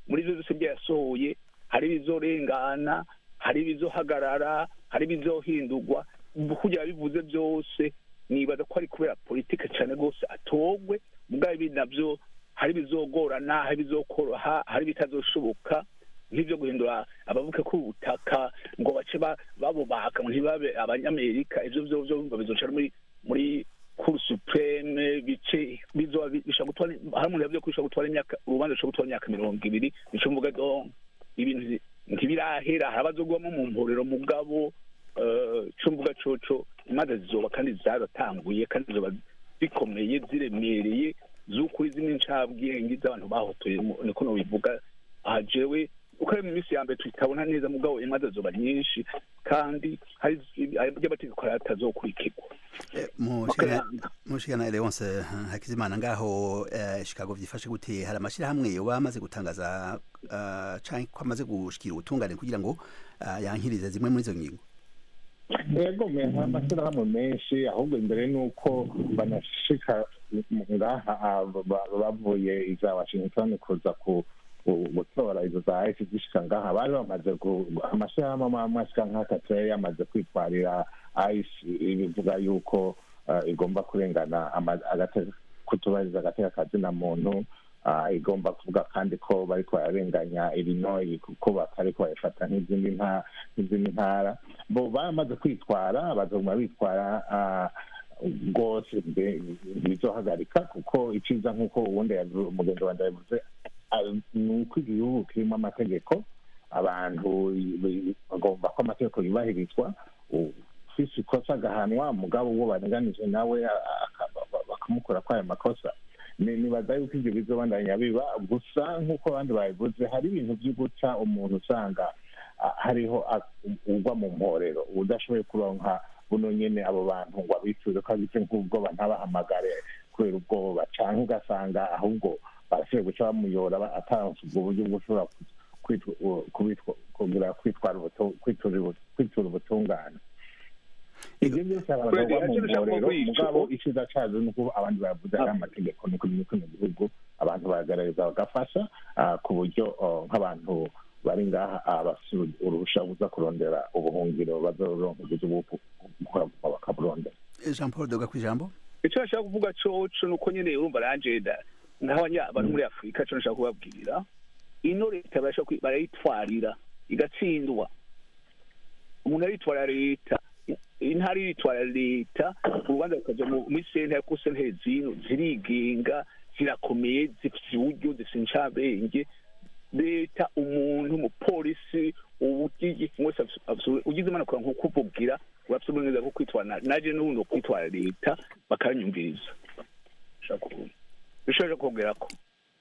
muri ivyo byose byayasohoye hari ibizorengana hari ibizohagarara hari ibizohindurwa kugira bivuze byose nibaza ko ari kubera politike cyane rwose atogwe mugabo ibi navyo hari ibizogorana hari ibizokoroha hari ibitazoshoboka nk'ibyo guhindura abavuke ku butaka ngo bace ba- babubaka ngo ntibabe abanyamerika ivyo vyo vyo bizoca muri muri cour supreme bice bizoba bi- bishobora gutwara hari umuntu yavuze ko bishobora gutwara imyaka urubanza rushobora gutwara imyaka mirongo ibiri nico mvuga donc ibintu nti- ntibirahera hari abazogwamo mu mporero mugabo eh, ico mvuga coco imanza zizoba kandi zaratanguye kandi zizoba zikomeye ziremereye z'ukuri zimwe ncabwenge z'abantu bahotoye mu- niko nobivuga aha jewe uko ari mu minsi ya mbere tutabona neza mugabo imanza zizoba nyinshi kandi hari ry'amategeko atazokurikirwa mushikana Leonce eh, Hakizimana ngaho eh, Chicago vyifashe gute hari amashirahamwe yoba amaze gutangaza eh, canke ko amaze gushikira ubutungane kugira ngo eh, yankirize zimwe muri izo ngingo yego me amashyirahamwe menshi ahubwo imbere ni uko banashika ngaha ah, ba- bavuye iza washington kuza ku ku- gutora izo za isi zishika ngaha bari bamaze gu- amashyirahamwe amwe amwe ashika nk'atatu yari yamaze kwitwarira isi bivuga yuko ah, igomba kurengana ama- agate- kutubahiriza agateka kazina muntu ah, igomba kuvuga kandi ko bariko bararenganya illinois kuko batariko bayifata nk'izindi nta- nk'izindi ntara bo baramaze kwitwara bazoguma bitwara ah, rwose mbe- bizohagarika kuko iciza nk'uko ubundi yavu- umugenzi wanjye yavuze ah, ni uko igihugu kirimo amategeko abantu i- bagomba ko amategeko yubahirizwa ufise ikosa agahanwa mugabo uwo barenganije nawe a- aka- bakamukora ko ayo makosa Ni- nibaza yuko ibyo bizobandanya biba gusa nk'uko abandi babivuze hari ibintu byo guca umuntu usanga ah, hariho a- ugwa mu mporero udashoboye kuronka buno nyene abo bantu ngo abicuze ko agize nk'ubwoba ntabahamagare kubera ubwoba canke ugasanga ahubwo barashoboye guca bamuyora ba- ataronse ubwo buryo bwo ushobora ku- kwitwa- u- kubitwa- kugira kwitwara ubutu- kwitura ubu- kwitura ubutungane ibyo byose abantu bagwa mu mporero mugabo icyiza cyazo ni uko abandi bavuze ari amategeko ni ukuri muri kino gihugu abantu baragaragaza bagafasha ah, ku buryo oh, nk'abantu bari ngaha ah, bafise uruhusha buza kurondera ubuhungiro bazoronka uburyo bwo bakaburondera Jean Paul Doga kwijambo icyo nashaka kuvuga coco ni uko nyene urumva ranjeda nk'abanya abantu muri afurika co nashaka kubabwira ino leta barashaka kwi- barayitwarira igatsindwa umuntu aritwara leta intara iritwara leta urubanza rukaja mu- muri sentare kuko sentare zino zirigenga zirakomeye zifise uburyo zifise incabenge leta umuntu umupolisi ubugigi wese afise- afise- ugize impanuka nko kuvugira urafise uburenganzira bwo kwitwara na- naje n'ubundi wo kwitwara leta bakanyumviriza bishobora kongera ko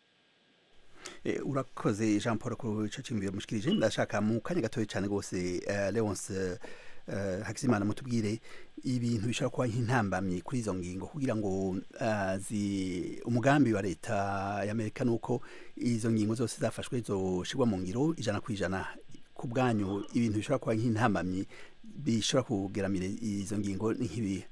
Eh, urakoze Jean Paul ku ico cimbiye mushikirije ndashaka mu kanya gatoya cyane gose eh, Leonce eh, Hakizimana mutubwire ibintu bishobora kuba nk'intambamyi kuri izo ngingo kugira ngo ah, zi umugambi wa leta y'Amerika nuko izo ngingo zose zafashwe zoshirwa mu ngiro ijana ku ijana ku bwanyu ibintu bishobora kuba nk'intambamyi bishobora kugeramira izo ngingo ni nk'ibihe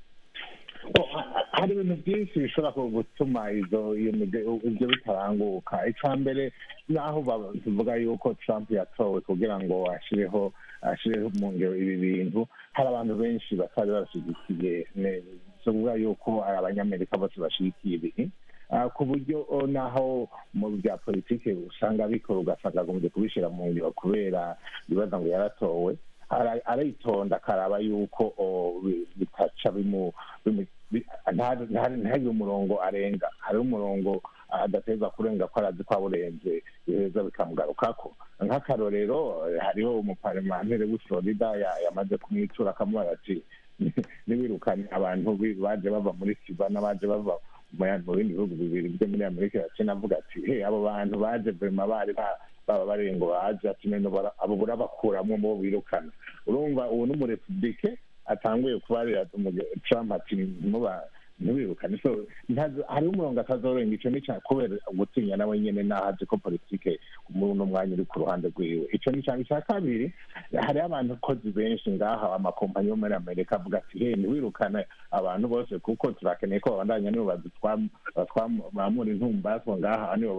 hari ibintu byinshi bishobora ku- gutuma izo iyo mige- ibyo bitaranguka icya mbere naho ba- tuvuga yuko trump yatowe kugira ngo ashireho ashireho mu ngero ibi bintu hari abantu benshi batari bashyigikiye ne- tuvuga yuko ari abanyamerika bose bashyigikiye ibi Ah, ku buryo oh, naho mu bya politiki usanga bikora ugasanga agombye kubishyira mu ngiro kubera ibibaza ngo yaratowe ara- aritonda akaraba yuko oh, bi- bitaca bimu bimu- bi- nta- nta- ntihagire umurongo arenga hari umurongo adateza kurenga ko arazi ko awurenze biheza bikamugarukako nk'akarorero eh, hariho umuparlementere w'i florida ya- yamaze kumwitura akamubaza ati niwirukanye abantu bi- baje bava muri cuba n'abaje bava mu ya- mu bindi bihugu bibiri byo muri amerika yaciye avuga ati he abo bantu baje vema bari ba- baba bari ngo baje ati none bara- abo burabakuramwo bo birukana urumva ubu n'umurepublike atanguye kubarira umuge- trump ati muba ntibirukane so ntazo- hariho umurongo atazorenga ico ni ca kubera gutinya nawe nyene naho azi ko politike muri uno mwanya uri ku ruhande rwiwe ico ni canga ica kabiri hariho abantu kozi benshi ngaha amakompanyi yo muri amerika avuga ati he ntiwirukane abantu bose kuko turakeneye ko babandanya nibo badutwamura intumbaswa ngaha nibo ba-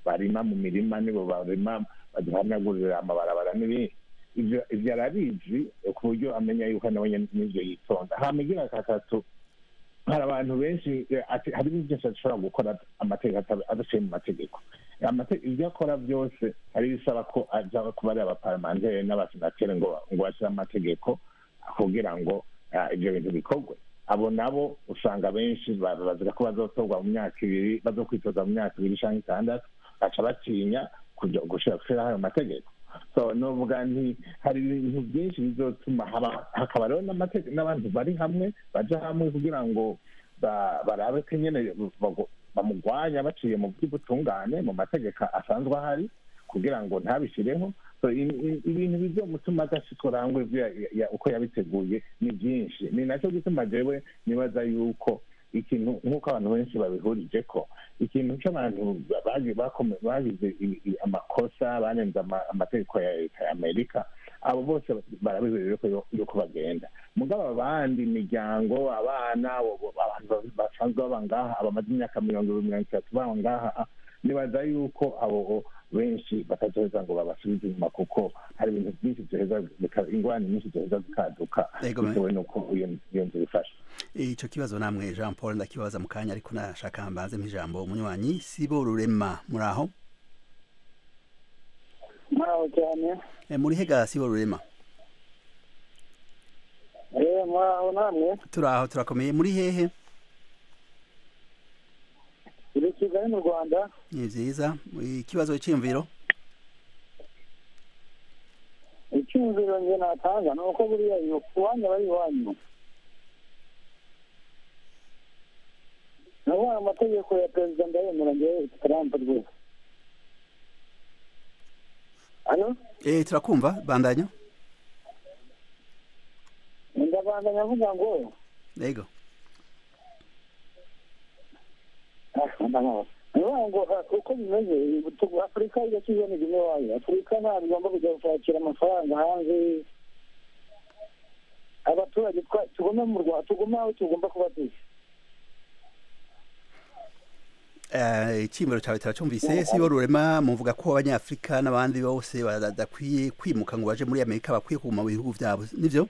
barima mu mirima nibo barima baduhanagurira amabarabara n'ibindi ibyo ibyo arabizi ku buryo amenya yuko nawe nyene n'ivyo yitonda hama igira gatatu hari abantu benshi eh, ati- hari ibintu byose ashobora gukora amategeko ata- adaciye mu mategeko Amate- ibyo akora byose hari ibisaba ko aja kuba ari abaparlamenteri n'abasenateri ngo ngo bashyire amategeko kugira ngo ah, ibyo bintu bikorwe abo nabo usanga benshi ba- bazira ko bazotorwa mu myaka ibiri bazokwitoza mu myaka ibiri cyangwa itandatu baca batinya kuja gushira gushyiraho ayo mategeko so novuga nti hari ibintu byinshi bizotuma haba hakaba rero n'amate- n'abantu bari hamwe baja hamwe kugira ngo ba- barabe ko nyene bago- bamugwanya baciye mu by'ubutungane mu mategeko asanzwe ahari kugira ngo ntabishyireho so i- i- ibintu bizomutuma adashikora hamwe ivyo ya- ya- uko yabiteguye ni byinshi ni nacyo gituma jewe nibaza yuko ikintu nk'uko abantu benshi babihurije ko ikintu cy'abantu bagi- bakome- bagize i- i- amakosa banenze ama- amategeko ya leta ya amerika abo bose barabihurije ko yo- yuko bagenda mugabo abandi imiryango abana abo- abo- abantu basanzwe baba ngaha abamaze imyaka mirongo ibiri mirongo itatu baba ngaha nibaza yuko abo benshi batazoheza ngo babasubize inyuma kuko hari ibintu byinshi byoheza bika- ingorane nyinshi zoheza zikaduka Yego, me- bitewe n'uko iyo iyo nzu ifashe ico kibazo namwe jean paul ndakibaza mu kanya ariko nashaka mbanze ijambo umunywanyi sibo rurema muri aho muraho cyane Eh, muri hega sibo rurema eh muraho namwe turi aho turakomeye muri hehe iri kigali mu rwanda ni vyiza ikibazo c'imviro icyumviro nge natanga ni uko buriya iyo iwanyu aba ari iwanyu navuga amategeko ya perezida ndayemera ngewe trump rwose hano eh turakumva bandanya ndabandanya avuga ngo yego ndavuga ngo ah, uko bimeze tu- afurika igakizwa n'igime wayo afurika ntabwo igomba kujya gushakira amafaranga hanze abaturage twa- tugume mu rwanda tugume aho tugomba kuba turi Eh, iciyumviro cawe turacumvise sibo rurema muvuga ko abanyafrika n'abandi bose badakwiye kwimuka ngo baje muri amerika bakwiye kuguma mu bihugu vyabo nivyo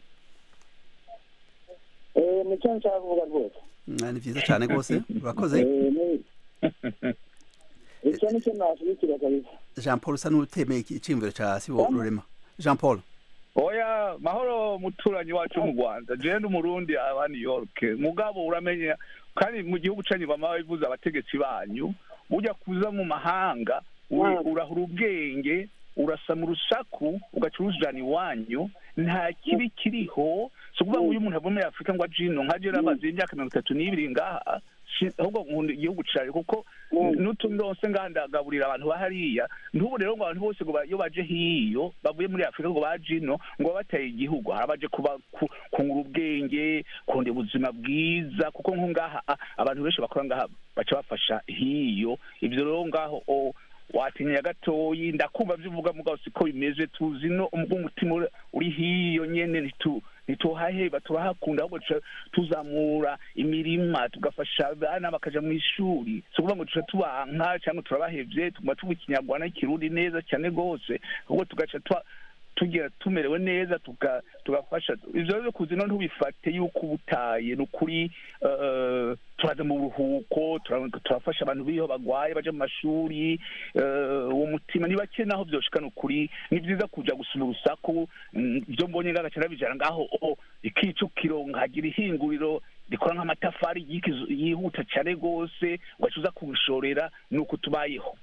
Eh, nicyo nshaka kuvuga rwose Mm, ni vyiza cane rwose urakoze Eh, ni- icyo nicyo nashyigikira kabisa jean paul usa n'utemeye iki- iciyumviro ca sibo rurema jean paul oya mahoro muturanyi wacu mu rwanda jewe ndi umurundi aba new york mugabo uramenya kandi mu gihugu canyu bama babivuze abategetsi banyu ujya kuza mu mahanga uri- urahura ubwenge urasama urusaku ugaca urujana iwanyu nta kibi kiriho si ukuvuga ngo uyu muntu avuye muri afurika ngo aje ino nka je namaze imyaka mirongo itatu n'ibiri ngaha si- ahubwo nkunda igihugu cawe kuko n'utundi ndose ngaha ndagaburira abantu bahariya ntubu rero ngo abantu bose ngo ba- iyo baje hiyo bavuye muri afurika ngo baje ino ngo baba bateye igihugu hari abaje kuba ku- kungura ubwenge kunda ubuzima bwiza kuko nko ngaha a- abantu benshi bakora ngaha baca bafasha hiyo ivyo rero ngaho o watinya gatoyi ndakumva vyo uvuga mugabo siko bimeze tuzi no umutima uri- uri hiyo nyene ntitu ntituhaheba turahakunda ahubwo tuca tuzamura imirima tugafasha abana bakaja mu ishuri si ukuvuga ngo tuca tubanka cyangwa turabahevye tuguma tuvuga ikinyarwanda n'ikirundi neza cyane rwose ahubwo tugaca twa- tugira tumerewe neza tuga- tugafasha ivyo rero kuzi no ntubifate yuko ubutaye ni ukuri eh, turaza mu buruhuko tura- turafasha abantu b'iyo bagwaye baja mu mashuri eh, uwo mutima ni bake naho vyoshika ni ukuri ni vyiza kuja gusuma urusaku mm, ivyo mbonye ngagaca nabijana ngaho o ikicukiro nkagira ihinguriro rikora nk'amatafari yikizu- yihuta cane rwose ugaca uza kubishorera ni uko tubayeho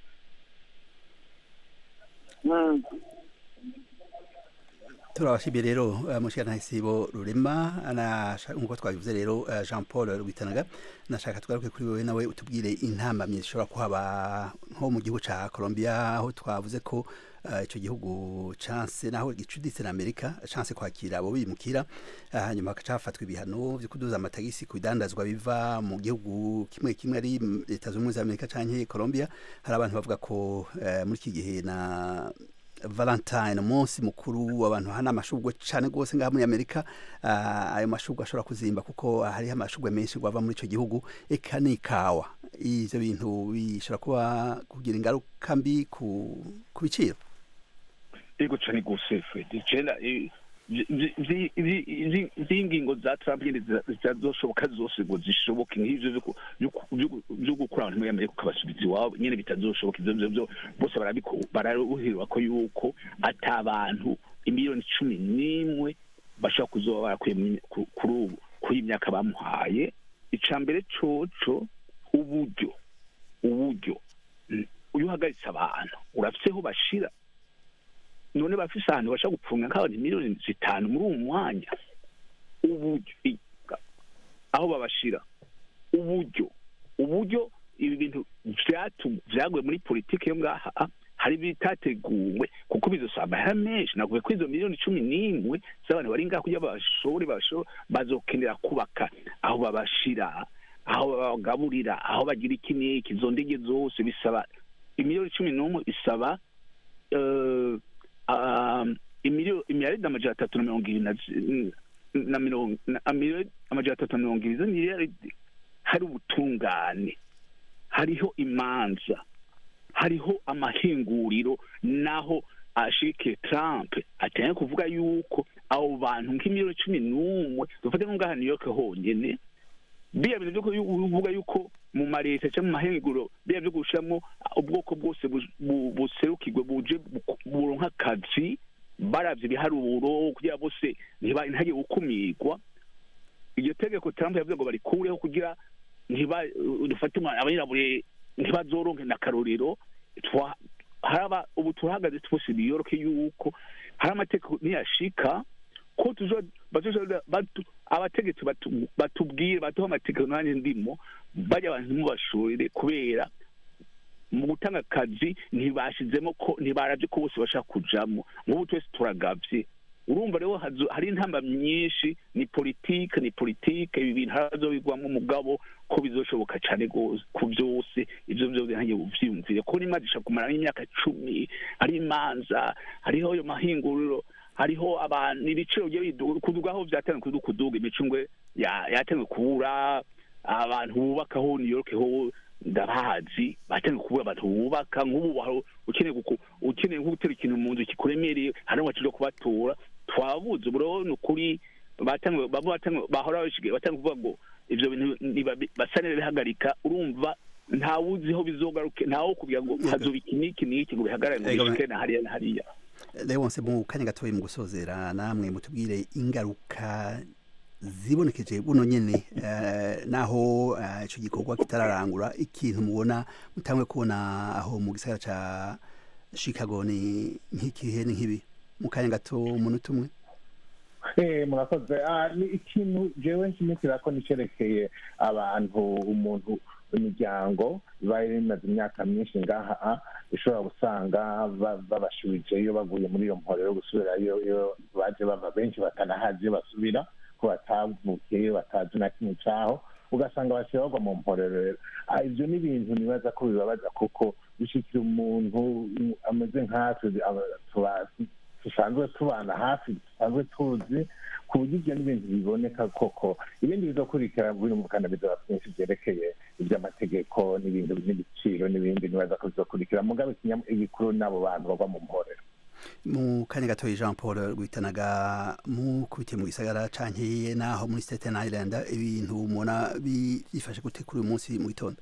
turabashimiye rero eh, mushikana sibo rurema anasha- nkuko twabivuze rero eh, jean paul rwitanaga nashaka tugaruke kuri wewe nawe utubwire intambamyi zishobora kuhaba nko mu gihugu ca colombia aho twavuze ko eh, ico gihugu canse naho gicuditse na amerika canse kwakira abo bimukira eh, hanyuma hagaca hafatwa ibihano vyo kuduza amatagisi ku bidandazwa biva mu gihugu kimwe kimwe ari mm, leta z'ubumwe za amerika canke colombia hari abantu bavuga ko eh, muri iki gihe na valentine umunsi mukuru abantu hana amashugwe cyane rwose ngaha muri amerika ah, ayo mashugwe ashobora kuzimba kuko hariho amashugwe menshi ava muri icyo gihugu eka n'ikawa ivyo bintu bishobora kuba kugira ingaruka mbi ku ku biciro ego cane gose fred jena z'ingingo za trump nyene zitazoshoboka zose ngo zishoboke nk'ivyo vyo ku- vyo ku- vyo ku- vyo gukura abantu muri amerika ukabasubiza iwabo nyene bitazoshoboka ivyo vyo vyo bose barabiko- bararuhirwa ko yuko ata bantu imiliyoni cumi n'imwe bashobora kuzoba barakuye mu- ku- kuri ubu kuri iyi myaka bamuhaye ica mbere coco uburyo uburyo Mm, iyo uhagaritse abantu urafise aho bashira none bafise ahantu bashaka gupfunga nk'abantu miliyoni zitanu muri uwo mwanya uburyo i- aho babashira uburyo uburyo ibi bintu vyatu- vyaguye muri politiki yo ngaha hari bitateguwe kuko bizosaba amahera menshi nakuvuga ko izo miliyoni cumi n'imwe z'abantu bari ngaha kugira bashobore bashobore bazokenera kubaka aho babashira aho babagaburira aho bagira iki n'iki izo ndege zose bisaba imiliyoni cumi n'umwe isaba eh, um, imiliyoni imiliyaridi amajana atatu na mirongo ibiri na zi- na mirongo na- amiliyoni amajana atatu na mirongo ibiri izo miliyaridi hari ubutungane hariho imanza hariho amahinguriro naho ashike Trump ateye kuvuga yuko abo bantu nk'imiliyoni cumi n'umwe dufate nko ngaha New York honyene biya bintu vyo kuvuga yuko mu mareta cyangwa mu mahinguriro biya vyo gushiramwo ubwoko bwose bu- bu- buserukirwe buje bu- buronka akazi baravye ibiharuro kugira bose ntiba- ntihagire gukumirwa iryo tegeko Trump yavuze ngo barikureho kugira ntiba dufate abanyirabure ntibazoronke na karorero twa haraba ubu turahagaze twose New York yuko hari amategeko niyashika ko tuzo bazoza batu abategetsi batu- batubwire baduha amategeko nanjye ndimo bajya abantu mubashorere kubera mu gutanga akazi ntibashizemo ko ntibaravye ko bose bashaka kujamo nk'ubu twese turagavye urumva rero hazo- hari intamba myinshi ni politike ni politike ibi bintu hazobigwamo umugabo ko bizoshoboka cane gose ku vyose ivyo vyose ntange uvyiyumvire ko n'imanza ishaka kumara nk'imyaka cumi hari imanza hariho ayo mahinguriro hariho abantu ibiciro bigiye biduga kuduga aho vyatanzwe kuduga kuduga imicungwe ya- yatanzwe kubura abantu bubakaho New York ho ndabazi batanzwe kubura abantu bubaka nk'ubu wari ukeneye guku- ukeneye nko gutera ikintu mu nzu kikuremereye hari ngo kubatora twabuze ubu rero ni ukuri batanzwe bamwe batanzwe bahora bashigaye batanzwe kuvuga ngo ivyo bintu niba- basa n'ibihagarika urumva ntawuziho bizogaruke ntawo kugira ngo hazoba iki n'iki n'iki ngo bihagarare ngo Ego, bishike na hariya na hariya Leonce mu kanya gatoya mu gusozera namwe mutubwire ingaruka zibonekeje buno nyene eh, naho eh, ico gikorwa kitararangura ikintu mubona mutangwe kubona aho mu gisagara ca Chicago ni nk'ikihe ni nk'ibi mu kanya gato umunota umwe Eh, murakoze Ah, ni ikintu jewe nshimikira ko nicerekeye abantu umuntu imiryango ibaye imaze imyaka myinshi ngaha ah, ishobora gusanga ba- babashubijeyo bavuye muri iyo mporo yo gusubirayo iyo baje bava benshi batanahazi iyo basubira ko batavukiyeyo batazi na kimwe caho ugasanga basiba bagwa mu mporero Ah, ivyo ni ibintu nibaza ko bibabaza kuko bishikira umuntu mm, ameze nkatwe aba- tuba- dusanzwe tubana hafi dusanzwe tuzi ku buryo ibyo ni ibintu biboneka koko ibindi bizokurikira birumvikana bizaba byinshi byerekeye iby'amategeko n'ibintu n'ibiciro n'ibindi nibaza ko bizokurikira mugabo ikinya- igikuru n'abo bantu bagwa mu mporero mu kanya gatoya Jean Paul rwitanaga mukubitiye mu gisagara canke naho muri Staten Island ibintu mubona bifashe gute kuri uyu munsi mu gitondo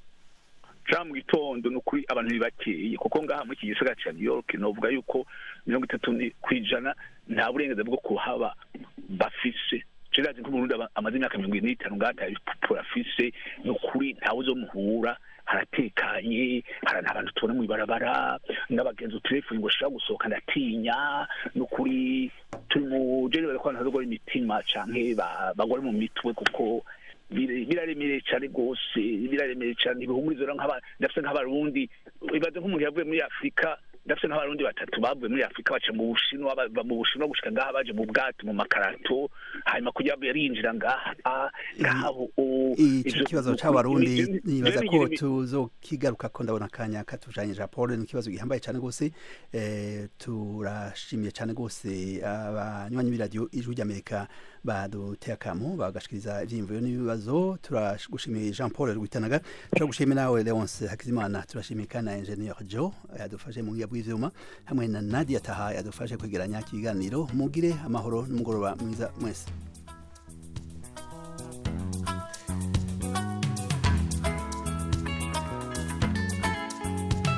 ca mu gitondo ni ukuri abantu ntibakeye kuko ngaha muri iki gisagara ca new york novuga yuko mirongo itatu ni- kw'ijana nta burenganzira bwo kuhaba bafise cirazi ko umurundi aba- amaze imyaka mirongo ine n'itanu ngaha ata bipupuro afise ni ukuri ntawe uzomuhura haratekanye hari abantu tubona mu ibarabara n'abagenzi utelefoni ngo shaka gusohoka ndatinya ni ukuri turi mu jenerali ko abantu bazogora imitima canke ba- bagore mu mitwe kuko bire- biraremereye cyane rwose biraremereye cyane ibihumurizo rero nk'aba ndafise nk'abarundi ibaze nk'umuntu yavuye muri afurika ndafise nk'abarundi batatu bavuye muri afurika baca mu bushinwa bava mu bushinwa gushika ngaha baje mu bwato mu makarato hanyuma kugira ngo yarinjira ngaha ngaha ubu ico ivyo- kibazo c'abarundi ivyo- nibaza ivyo ko bigira- tuzokigaruka ko ndabona akanya katujanye Jean Paul ni ikibazo gihambaye cane gose eh, turashimiye cane gose abanywanyi b'iradiyo ijwi ry'Amerika baduteye akamo bagashikiriza ivyiyumviro n'ibibazo turagushimiye jean paul rwitanaga turagushimiye nawe leonce hakizimana turashimiye kandi na ingenieur jo yadufashe mu buhinga bw'ivyuma hamwe na nadia taha yadufashe kwegeranya ikiganiro mugire amahoro n'umugoroba mwiza mwese